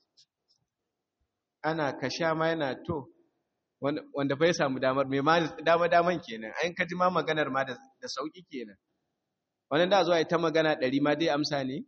ana kasha ma yana to wanda fa ya samu damar mai ma dama daman kenan ayin kaji ma maganar ma da sauki kenan wannan da zuwa ita magana ɗari ma dai amsa ne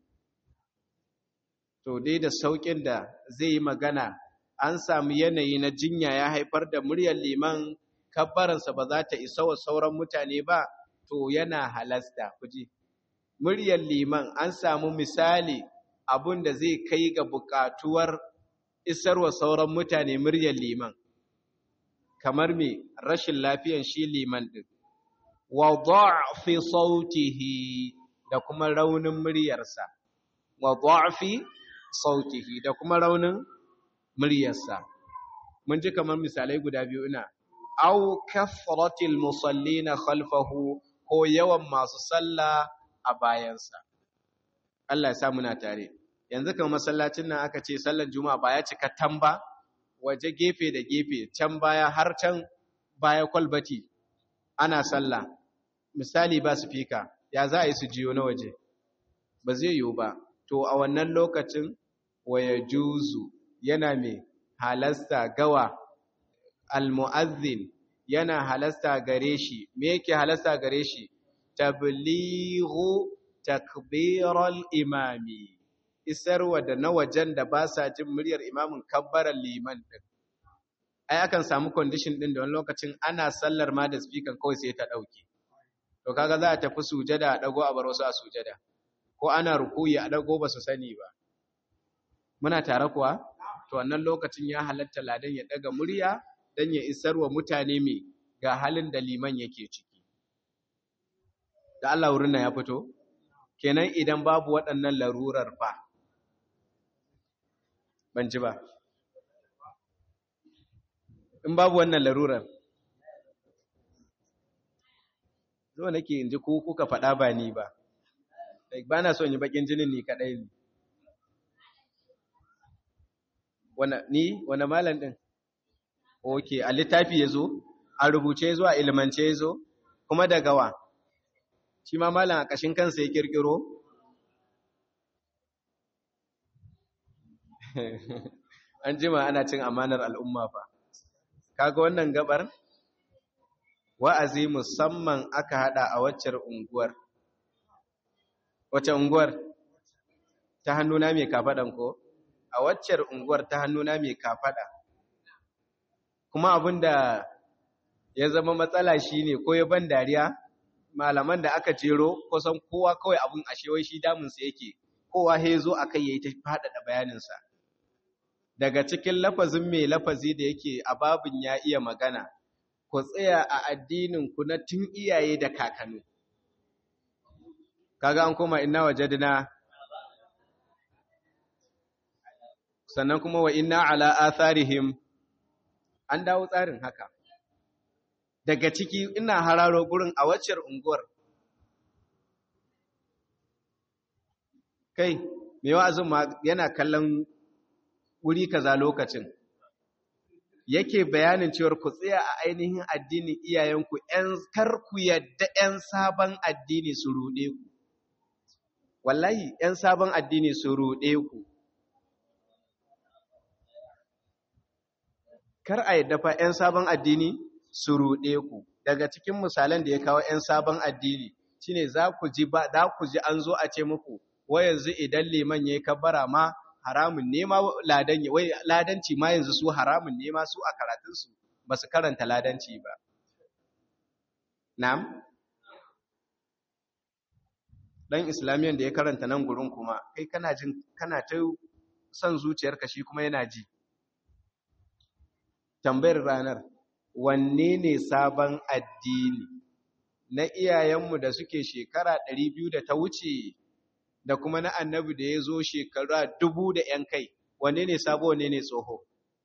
to dai da saukin da zai yi magana an samu yanayi na jinya ya haifar da muryar liman kabbaransa ba za ta isa wa sauran mutane ba to yana halasta kuji muryar liman an samu misali abun da zai kai ga buƙatuwar isarwa sauran mutane muryar liman kamar me rashin lafiyan shi liman din wa dha'fi sautihi da kuma raunin muryarsa wa dha'fi sautihi da kuma raunin muryarsa mun ji kamar misalai guda biyu ina aw kathratil musallina khalfahu ko yawan masu sallah a bayansa Allah ya sa muna tare yanzu kan masallacin nan aka ce sallar juma'a ba ya cika tamba waje gefe da gefe can baya har can baya kwalbati ana sallah misali ba su fika ya za a yi su jiyo na waje ba zai yiwu ba to a wannan lokacin waya juzu yana mai halasta gawa almu'azzin yana halasta gare shi me yake halasta gare shi tablighu takbiral imami isarwa da na wajen da ba sa jin muryar imamin kabbaran liman din ai akan samu condition din da wani lokacin ana sallar ma da speaker kawai sai ta dauke to kaga za a tafi sujada a dago a bar wasu a sujada ko ana rukuyi a dago ba su sani ba muna tare kuwa to wannan lokacin ya halatta ladan ya daga murya dan ya isarwa mutane me ga halin da liman yake ciki da Allah wurin ya fito kenan idan babu waɗannan larurar ba ban ji ba in babu wannan larurar zo nake in ji ko kuka faɗa ba ni ba ba na son yi bakin jinin ni kaɗai ne ni wane malam ɗin ok a littafi ya zo a rubuce ya zo a ilmance ya zo kuma da gawa shi ma malam a ƙashin kansa ya ƙirƙiro an jima ana cin amanar al'umma fa kaga wannan gabar wa'azi musamman aka hada a waccar unguwar wacce unguwar ta hannuna mai kafaɗan ko a waccar unguwar ta hannuna mai kafaɗa kuma abinda ya zama matsala shine ko ya ban dariya malaman da aka jero kusan kowa kawai abin ashewai shi damunsa yake kowa ya zo a kai ya yi ta faɗaɗa bayaninsa daga cikin lafazin mai lafazi da yake a babin ya iya magana ku tsaya a addinin ku na tun iyaye da kakanni kaga an koma inna wajadna sannan kuma wa inna ala atharihim an dawo tsarin haka daga ciki ina hararo gurin a waccar unguwar kai mai wa'azin ma yana kallon wuri kaza lokacin yake bayanin cewar ku tsaya a ainihin addinin iyayenku ‘yan karku yadda ‘yan sabon addini su ruɗe ku wallahi ‘yan sabon addini su ruɗe ku kar a yadda fa ‘yan sabon addini su ruɗe ku daga cikin misalan da ya kawo ‘yan sabon addini shine za ku ji ba za ku ji an zo a ce muku wai yanzu idan liman yayi kabbara ma haramun ne ma ladan wai ladanci ma yanzu su haramun ne ma su a karatun su ba su karanta ladanci ba na'am dan islamiyan da ya karanta nan gurin kuma kai kana jin kana ta son zuciyarka shi kuma yana ji tambayar ranar wanne ne sabon addini na iyayenmu da suke shekara 200 da ta wuce da kuma na annabi da ya zo shekara dubu da ‘yan kai, wanne ne sabo wanne ne tsoho?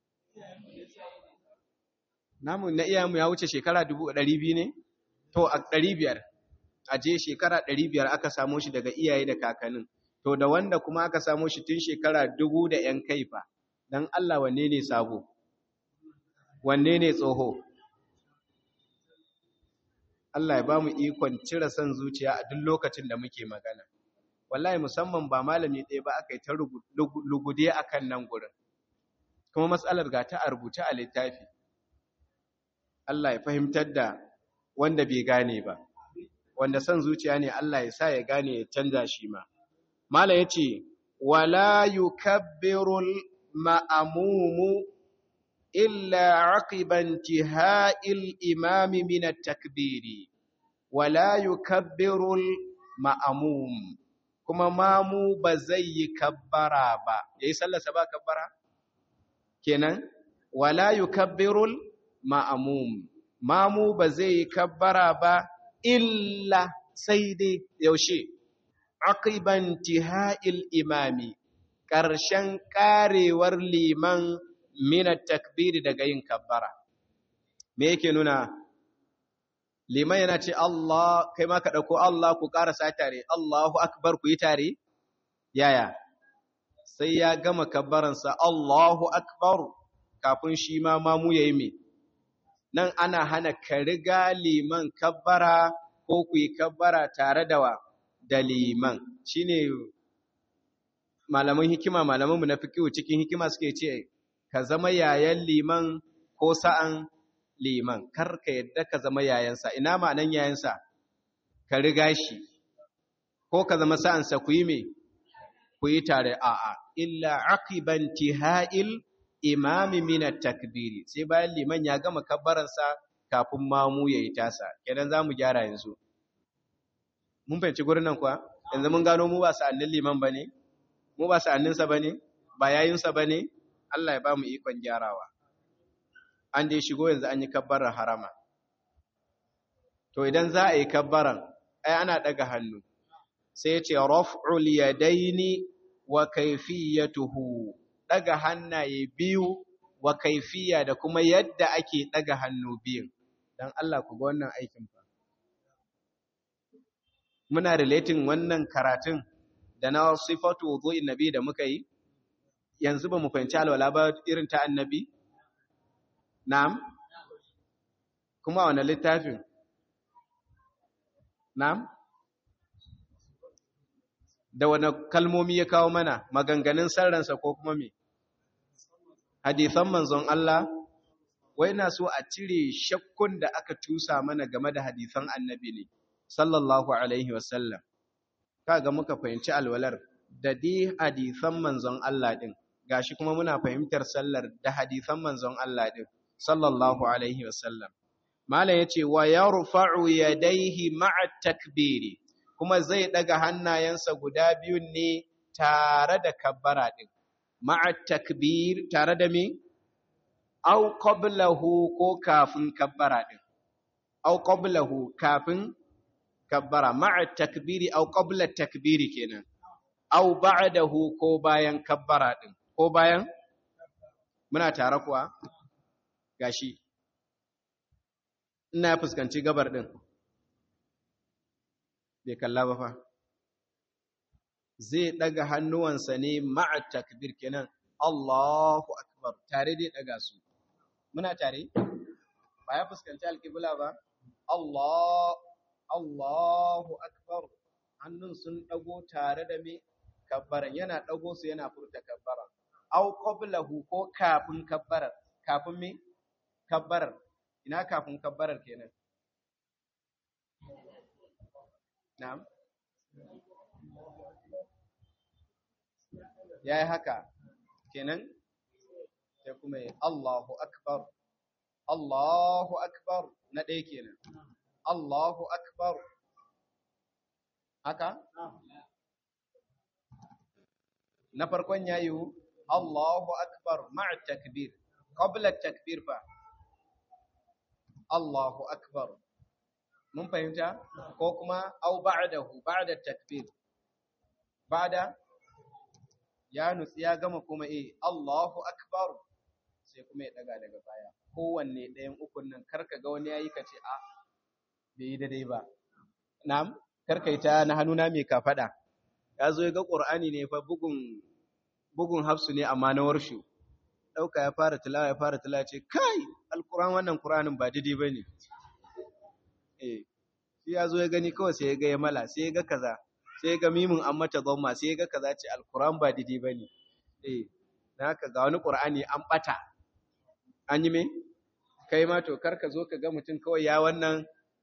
Namu na iyayenmu ya wuce shekara dubu ɗari biyu ne? To, a ɗari biyar, a je shekara ɗari biyar aka samo shi daga iyaye da kakannin, to da wanda kuma aka samo shi tun shekara dubu da ‘yan kai fa, don Allah wanne ne sabo? Wanne ne tsoho? Allah ya ba mu ikon cire son zuciya a duk lokacin da muke magana. wallahi musamman ba malami ɗaya ba aka yi ta lugude a kan nan gurin kuma matsalar ga ta a rubuce a littafi Allah ya fahimtar da wanda bai gane ba wanda son zuciya ne Allah ya sa ya gane ya canza shi ma mala ya ce wala yukabbirul ma'amumu illa aqiban tiha'il imami min at-takbiri wala yukabbirul ma'amum kuma mamu ba zai yi kabbara ba yayi sallarsa ba kabbara kenan wala yukabbirul ma'mum mamu ba zai yi kabbara ba illa sai dai yaushe aqiban tiha'il imami ƙarshen ƙarewar liman minat takbiri daga yin kabbara me yake nuna liman yana ce Allah kai ma ka ɗauko Allah ku ƙarasa tare Allahu akbar ku yi tare yaya sai ya gama kabbaransa Allahu akbar kafin shi ma mamu yayi me nan ana hana ka riga liman kabbara ko ku yi kabbara tare da wa da liman shine malaman hikima malamanmu na fiqh cikin hikima suke ce ka zama yayan liman ko sa'an liman kar ka yadda ka zama yayansa ina ma'anan yayansa ka riga shi ko ka zama sa'ansa ku yi me ku yi tare a'a illa aqiban tihail imami min takbiri sai bayan liman ya gama kabbaransa kafin mamu yayi tasa kenan zamu gyara yanzu mun fahimci gurin nan kuwa yanzu mun gano mu ba sa'annin liman bane mu ba sa'anninsa bane ba yayinsa bane Allah ya ba mu ikon gyarawa an dai shigo yanzu an yi kabbarar harama to idan za a yi kabbaran ai ana daga hannu sai ya ce raf'ul yadaini wa kayfiyatuhu daga hannaye biyu wa kaifiya da kuma yadda ake daga hannu biyun dan Allah ku ga wannan aikin fa muna relating wannan karatun da na sifatu wudu'in nabi da muka yi yanzu ba mu fahimci alwala ba irin ta annabi Na'am? Kuma wane littafin? Na'am? Da wane kalmomi ya kawo mana maganganun sarransa ko kuma me? Hadithan manzon Allah, wai na so a cire shakkun da aka tusa mana game da hadithan annabi ne, sallallahu Alaihi wasallam. Kaga muka fahimci alwalar da dai hadithan manzon Allah ɗin, gashi kuma muna fahimtar sallar da hadithan manzon Allah ɗin. sallallahu alaihi wasallam mala yace wa yarfa'u yadayhi ma'a takbiri kuma zai daga hannayensa guda biyun ne tare da kabbara din ma'a takbir tare da me au qablahu ko kafin kabbara din au qablahu kafin kabbara ma'a takbiri au qabla takbiri kenan au ba'dahu ko bayan kabbara din ko bayan muna tare kuwa gashi ina fuskanci gabar din bai kalla ba fa zai daga hannuwansa ne ma'a takbir kenan Allahu akbar tare dai daga su muna tare ba ya fuskanci alƙibla ba Allah Allahu akbar hannun sun dago tare da me kabbaran yana dago su yana furta kabbaran au qablahu ko kafin kabbarar kafin me kabbarar ina kafin kabbarar kenan na'am yayi haka kenan sai kuma yi Allahu akbar Allahu akbar na ɗaya kenan Allahu akbar haka na farkon yayi Allahu akbar ma'a takbir qabla takbir fa Allahu akbar mun fahimta ko kuma au ba'dahu ba'da takbir ba'da ya nutsi ya gama kuma eh Allahu akbar sai kuma ya daga daga baya kowanne ɗayan ukun nan karka ga wani yayi kace a bai yi daidai ba na'am karka ita na hannuna mai kafada ya zo ya ga qur'ani ne fa bugun bugun hafsu ne amma na warshu dauka ya fara tilawa ya fara tilawa ce kai alquran wannan qur'anin ba daidai bane eh shi ya zo ya gani kawai sai ya ga ya mala sai ya ga kaza sai ga mimin an mata gomma sai ga kaza ce alquran ba didi bane eh dan haka ga wani qur'ani an bata an yi me kai ma to kar ka zo ka ga mutum kawai ya wannan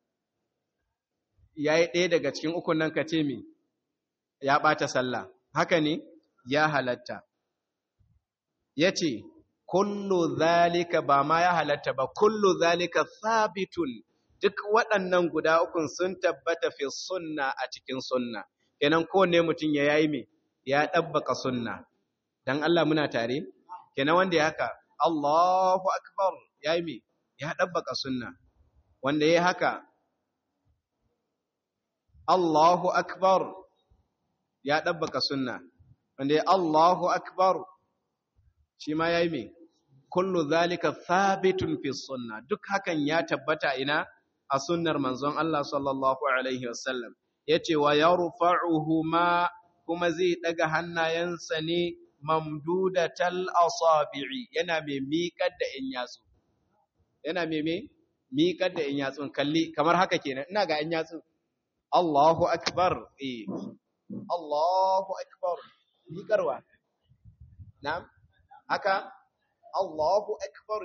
yayi ɗaya daga cikin ukun nan ka ce me ya bata sallah haka ne ya halatta yace kullu zalika ba ma ya halatta ba kullu zalika sabitun duk waɗannan guda ukun sun tabbata fi sunna a cikin sunna kenan kowane mutum ya yayi me ya ɗabbaka sunna dan Allah muna tare kenan wanda ya haka Allahu akbar yayi me ya ɗabbaka sunna wanda ya haka Allahu akbar ya ɗabbaka sunna wanda ya Allahu akbar shi ma yayi me kullu zalika thabitun fi sunna duk hakan ya tabbata ina a sunnar manzon Allah sallallahu alaihi wasallam yace wa yarfa'uhu ma kuma zai daga hannayensa ne mamdudatal asabi'i yana mai miƙar da in yatsu yana mai mai miƙar da in yatsun kalli kamar haka kenan ina ga in yatsun Allahu akbar eh Allahu akbar miƙarwa na'am haka Allahu akbar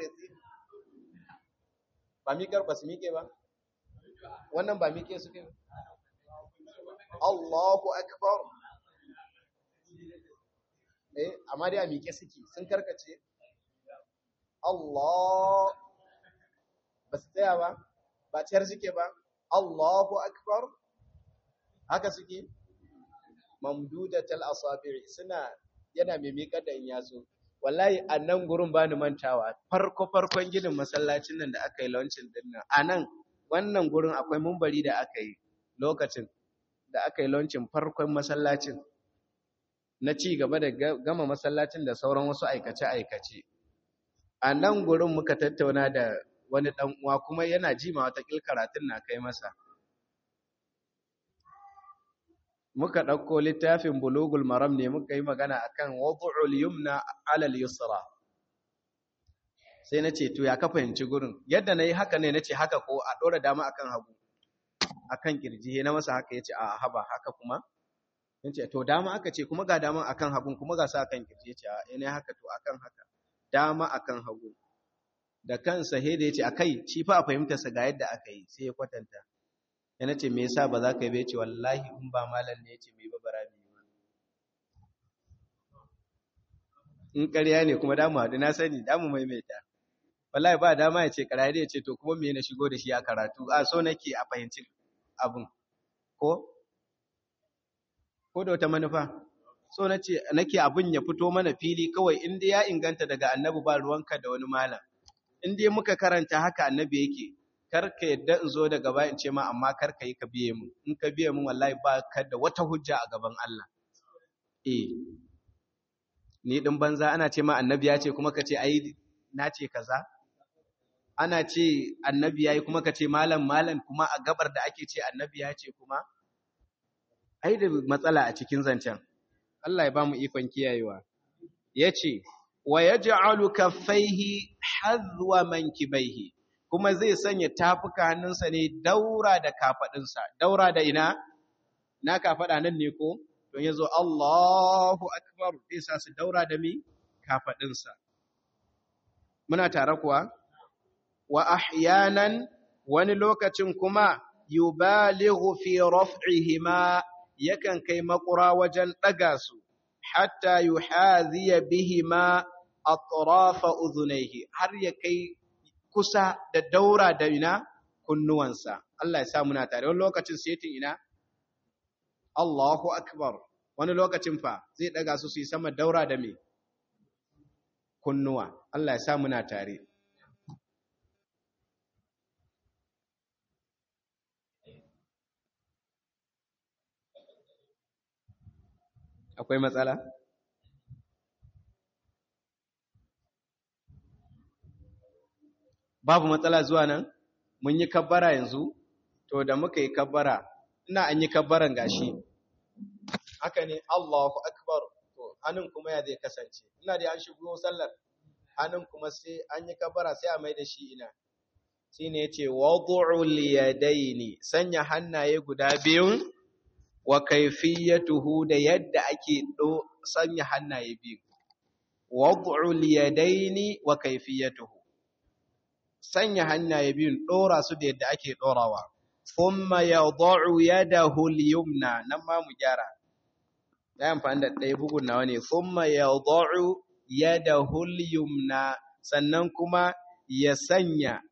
ba miƙar ba su miƙe ba wannan ba miƙe suke ba Allahu akbar eh amma dai a miƙe suke sun karkace Allah ba su tsaya ba ba ciyar suke ba Allahu akbar haka suke mamdudatal asabi suna yana mai miƙar da in yaso wallahi a nan gurin ba ni mantawa farko farkon ginin masallacin nan da aka yi launcin din nan a nan wannan gurin akwai mumbari da aka yi lokacin da aka yi launcin farkon masallacin na ci gaba da gama masallacin da sauran wasu aikace-aikace a nan gurin muka tattauna da wani ɗan uwa kuma yana jima wata karatun na kai masa muka ɗauko littafin bulugul maram ne muka yi magana akan wadu'ul yumna alal yusra sai na ce to ya ka fahimci gurin yadda na yi haka ne na ce haka ko a ɗora dama akan hagu akan kirji na masa haka ya ce a haba haka kuma ya ce to dama aka ce kuma ga dama akan hagun kuma ga sa akan kirji ya ce a ina haka to akan haka dama akan hagu da kansa he da ya ce akai shi fa a fahimtarsa ga yadda aka yi sai ya kwatanta yana ce me yasa ba za ka yi bai ce wallahi in ba malam ne ya ce mai babara mai ba in ƙarya ne kuma damu haɗu na sani damu maimaita wallahi ba dama ya ce ƙarya ya ce to kuma me na shigo da shi a karatu a so nake a fahimci abin ko ko da wata manufa so nace nake abin ya fito mana fili kawai in dai ya inganta daga annabi ba ruwanka da wani malam in dai muka karanta haka annabi yake kar ka yadda in zo daga baya in ce ma amma kar ka yi ka biye mu in ka biye mu wallahi ba ka da wata hujja a gaban Allah eh ni din banza ana ce ma annabi ya ce kuma ka ce ai na ce kaza ana ce annabi yayi kuma ka ce malam malam kuma a gabar da ake ce annabi ya ce kuma ai da matsala a cikin zancen Allah ya ba mu ikon kiyayewa yace wa yaj'alu kaffaihi hadwa mankibaihi kuma zai sanya tafuka hannunsa ne daura da kafadinsa daura da ina na kafada nan ne ko don yazo Allahu akbar zai sa su daura da mi kafadinsa muna tare kuwa wa ahyanan wani lokacin kuma yubalighu fi raf'ihima yakan kai makura wajen daga su hatta yuhaziya bihima atrafa udhunayhi har ya kai kusa da daura da ina kunnuwansa Allah ya sa muna tare wani lokacin setin ina Allahu akbar wani lokacin fa zai daga su su yi sama daura da me kunnuwa Allah ya sa muna tare akwai matsala babu matsala zuwa nan mun yi kabbara yanzu to da muka yi kabbara ina an yi kabbaran gashi haka ne Allahu akbar to hannun kuma ya zai kasance ina da an shigo sallar hannun kuma sai an yi kabbara sai a mai da shi ina shine yace wad'ul yadaini sanya hannaye guda biyun wa kaifiyatuhu da yadda ake do sanya hannaye biyu wad'ul yadaini wa kaifiyatuhu sanya hannaye biyun dora su da yadda ake dorawa thumma yad'u yadahu al-yumna nan ma mu gyara da amfani da ɗaya bugun nawa ne thumma yad'u yadahu al-yumna sannan kuma ya sanya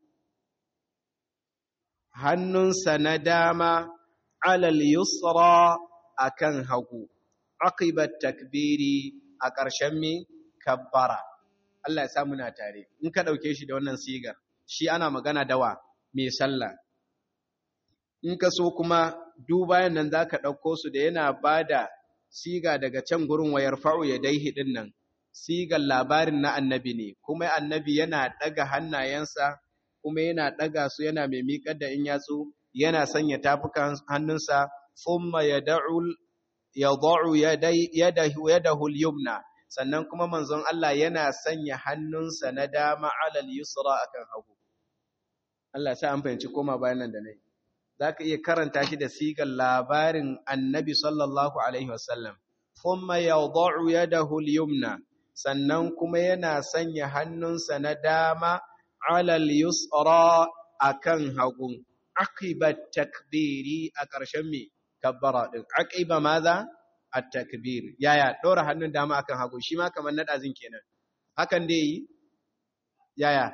hannunsa na dama alal yusra akan hagu aqibat takbiri a ƙarshen mi kabbara Allah ya samu na tare in ka dauke shi da wannan sigar shi ana magana dawa mai sallah in ka so kuma dubayan nan zaka dauko su da yana bada siga daga can gurin wayar fa'u ya daihi din nan sigar labarin na annabi ne kuma annabi yana daga hannayensa kuma yana daga su yana mai miƙar da in yatsu yana sanya tafukan hannunsa thumma yad'u yad'u yadahu yadahu al-yumna sannan kuma manzon Allah yana sanya hannunsa na dama alal yusra akan hagu Allah sai an fahimci koma bayan nan da nayi zaka iya karanta shi da sigar labarin annabi sallallahu alaihi wasallam thumma yad'u yadahu al-yumna sannan kuma yana sanya hannunsa na dama alal yusra akan hagu aqiba takbiri a ƙarshen me kabbara din aqiba maza at-takbir yaya dora hannun dama akan hagu shi ma kamar nadazin kenan hakan dai yi yaya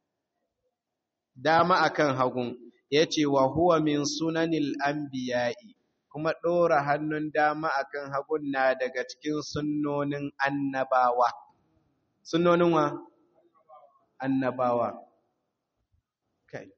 dama akan hagu yace wa huwa min sunanil anbiya'i kuma dora hannun dama akan hagun na daga cikin sunnonin annabawa sunnonin wa annabawa kai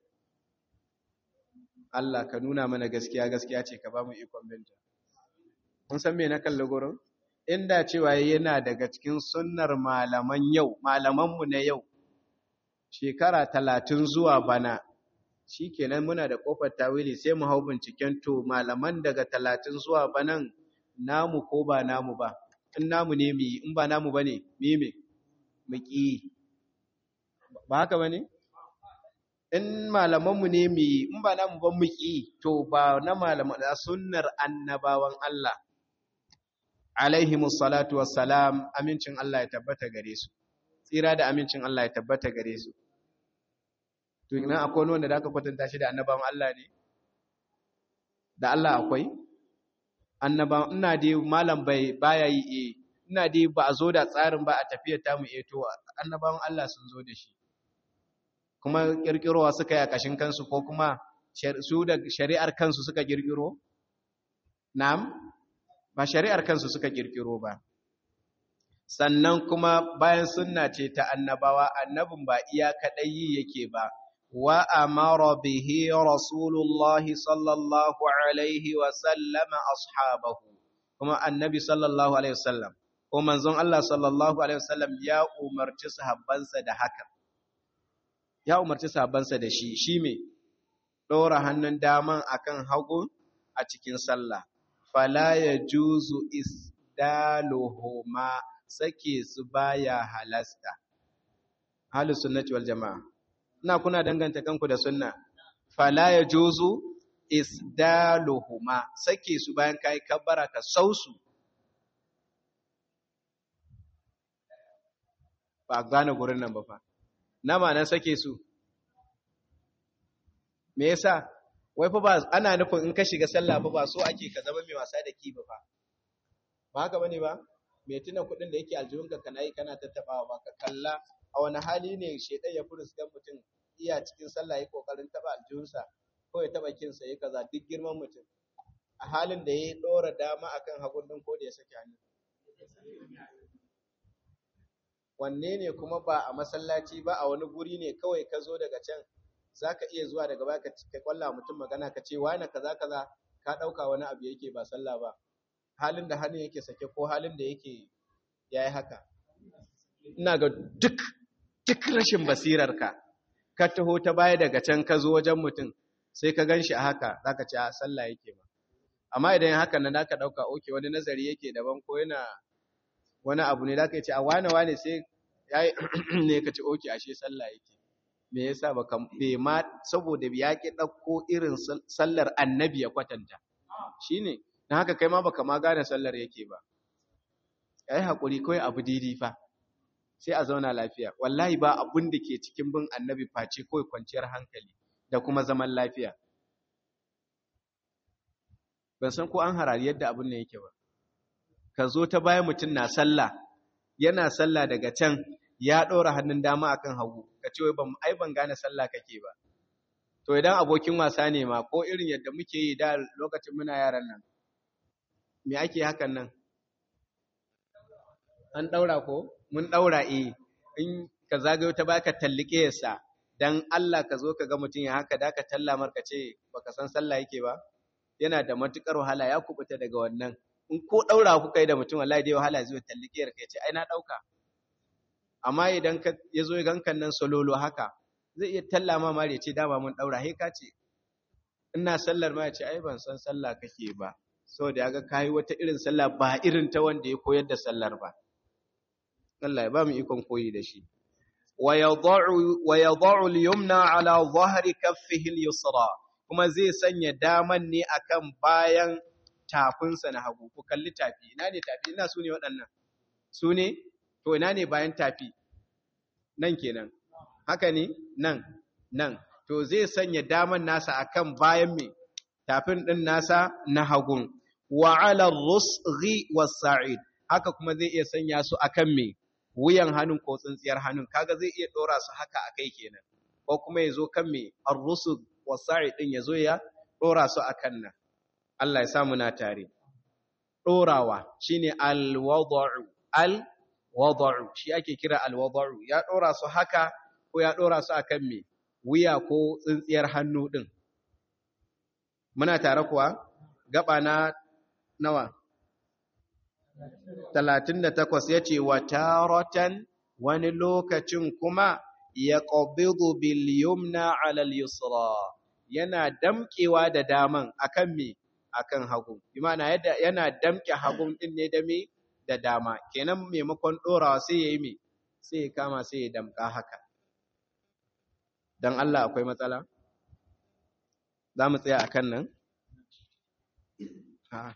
Allah ka nuna mana gaskiya gaskiya ce ka ba mu ikon binta kun san me na kalli gurin inda cewa yana daga cikin sunnar malaman yau malamanmu na yau shekara talatin zuwa bana shikenan muna da kofar tawili sai mu hau binciken to malaman daga talatin zuwa banan namu ko ba namu ba in namu ne mu in ba namu bane me me mu ki ba haka bane in malamanmu ne mu yi in ba namu ban mu ki to ba na malaman da sunnar annabawan Allah alaihimus salatu wassalam amincin Allah ya tabbata gare su tsira da amincin Allah ya tabbata gare su to ina akwai wanda da aka kwatanta shi da annabawan Allah ne da Allah akwai annabawan ina dai malam bai baya yi eh ina dai ba a zo da tsarin ba a tafiyar tamu eh to annabawan Allah sun zo da shi kuma kirkirowa suka yi a kashin kansu ko kuma su da shari'ar kansu suka kirkiro na'am ba shari'ar kansu suka kirkiro ba sannan kuma bayan sunna ce ta annabawa annabin ba iya kadai yi yake ba wa amara bihi rasulullahi sallallahu alaihi wa sallama ashabahu kuma annabi sallallahu alaihi wasallam ko manzon Allah sallallahu alaihi wasallam ya umarci sahabbansa da haka ya umarci sahabbansa da shi shi me dora hannun daman akan hagu a cikin sallah fala yajuzu isdaluhuma sake su baya halasta ahlus sunnati wal jamaa ina kuna danganta kanku da sunna fala yajuzu isdaluhuma sake su bayan kai kabbara ka sausu ba gane gurin nan ba fa na ma'anar sake su me yasa wai fa ba ana nufin in ka shiga sallah fa ba so ake ka zama mai wasa da kiba fa ba haka bane ba me tuna kudin da yake aljihunka kana yi kana tattabawa ba ka kalla a wani hali ne shedan ya furus dan mutum iya cikin sallah ya kokarin taba aljihunsa ko ya taba kinsa ya kaza duk girman mutum a halin da ya dora dama akan hagun din ko da ya saki hannu wanne ne kuma ba a masallaci ba a wani guri ne kawai ka zo daga can zaka iya zuwa daga baya ka kwalla mutum magana ka ce wani kaza kaza ka dauka wani abu yake ba sallah ba halin da hannun yake sake ko halin da yake yayi haka ina ga duk duk rashin basirarka ka taho ta baya daga can ka zo wajen mutum sai ka ganshi a haka zaka ce a sallah yake ba amma idan haka nan zaka dauka oke wani nazari yake daban ko yana wani abu ne zaka ce a wane wane sai yayi ne ka ce oke ashe sallah yake me yasa baka bai ma saboda ya ki dauko irin sallar annabi ya kwatanta shine dan haka kai ma baka ma gane sallar yake ba yayi hakuri kai abu didi fa sai a zauna lafiya wallahi ba abun da ke cikin bin annabi face kawai kwanciyar hankali da kuma zaman lafiya ban san ko an harari yadda abun ne yake ba ka zo ta bayan mutum na sallah yana sallah daga can ya ɗora hannun dama akan hagu ka ce wai ban ai ban gane sallah kake ba to idan abokin wasa ne ma ko irin yadda muke yi da lokacin muna yaran nan me ake hakan nan an ɗaura ko mun ɗaura eh in ka zagayo ta baka tallike yasa dan Allah ka zo ka ga mutum ya haka da ka talla marka ce baka san sallah yake ba yana da matukar wahala ya kubuta daga wannan in ko ɗaura kuka yi da mutum wallahi dai wahala zai tallike ka ce ai na ɗauka amma idan ka ya zo gankan nan sololo haka zai iya talla ma mare ce dama mun ɗaura he ka ce ina sallar ma ya ce ai ban san sallah kake ba saboda ya ga kayi wata irin sallah ba irin ta wanda ya koyar da sallar ba Allah ya ba mu ikon koyi da shi wa yadha'u al-yumna ala dhahri kaffihi al-yusra kuma zai sanya daman ne akan bayan tafinsa na hagu ku kalli tafi ina ne tafi ina su ne waɗannan su ne to ina ne bayan tafi nan kenan haka ne nan nan to zai sanya daman nasa akan bayan me tafin din nasa na hagun wa ala rusghi was-sa'id haka kuma zai iya sanya su akan me wuyan hannun ko tsintsiyar hannun kaga zai iya dora su haka akai kenan ko kuma yazo kan me ar-rusg was-sa'id din yazo ya dora su akan nan Allah ya samu na tare dorawa shine al-wad'u al-wad'u shi ake kira al-wad'u ya dora su haka ko ya dora su akan me wuya ko tsintsiyar hannu din muna tare kuwa gaba na nawa 38 yace wa taratan wani lokacin kuma ya qabidu bil yumna ala al yusra yana damkewa da daman akan me akan hagu imana yadda yana damke hagun din ne da me da dama kenan maimakon dorawa sai yayi me sai ya kama sai ya damka haka dan Allah akwai matsala za mu tsaya akan nan a'a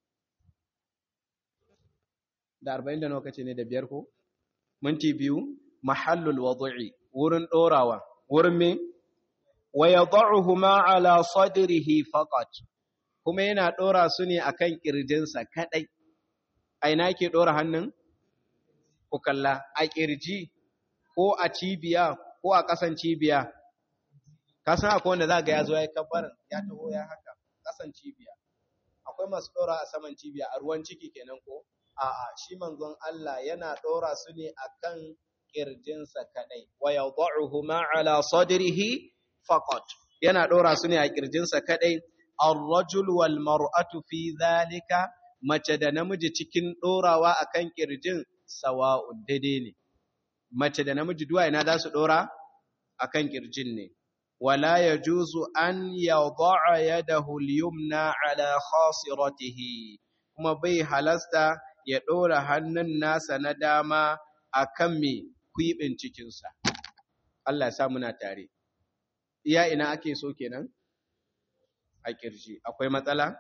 da arba'in da nawa kace ne da biyar ko minti biyu mahallul wad'i wurin dorawa wurin me wa yad'uhuma ala sadrihi faqat kuma yana dora su ne akan kirjinsa kadai aina yake dora hannun ku kalla a kirji ko a cibiya ko a kasan cibiya ka san akwai wanda za ga ya zo ya kabbarin ya taho ya haka kasan cibiya akwai masu dora a saman cibiya a ruwan ciki kenan ko a'a shi manzon Allah yana ɗora su ne akan kirjinsa kadai wa yad'uhuma ala sadrihi faqat yana ɗora su ne a kirjinsa kadai ar-rajul wal mar'atu fi dhalika mace da namiji cikin ɗorawa akan kirjin sawa'un daidai ne mace da namiji duwa ina za su ɗora akan kirjin ne wala yajuzu an yad'a yadahu al-yumna ala khasiratihi kuma bai halasta ya ɗora hannun nasa na dama akan me kwiɓin cikinsa Allah ya sa muna tare iya ina ake so kenan a kirji akwai matsala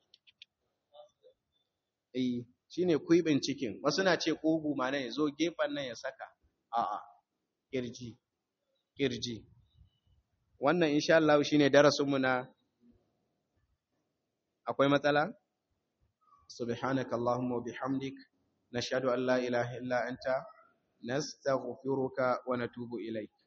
eh shine kwiɓin cikin wasu na ce ƙugu ma nan ya zo gefen nan ya saka a'a kirji kirji wannan insha Allah shine darasinmu na akwai matsala subhanaka allahumma wa bihamdik nashhadu an la ilaha illa anta nastaghfiruka wa natubu ilaik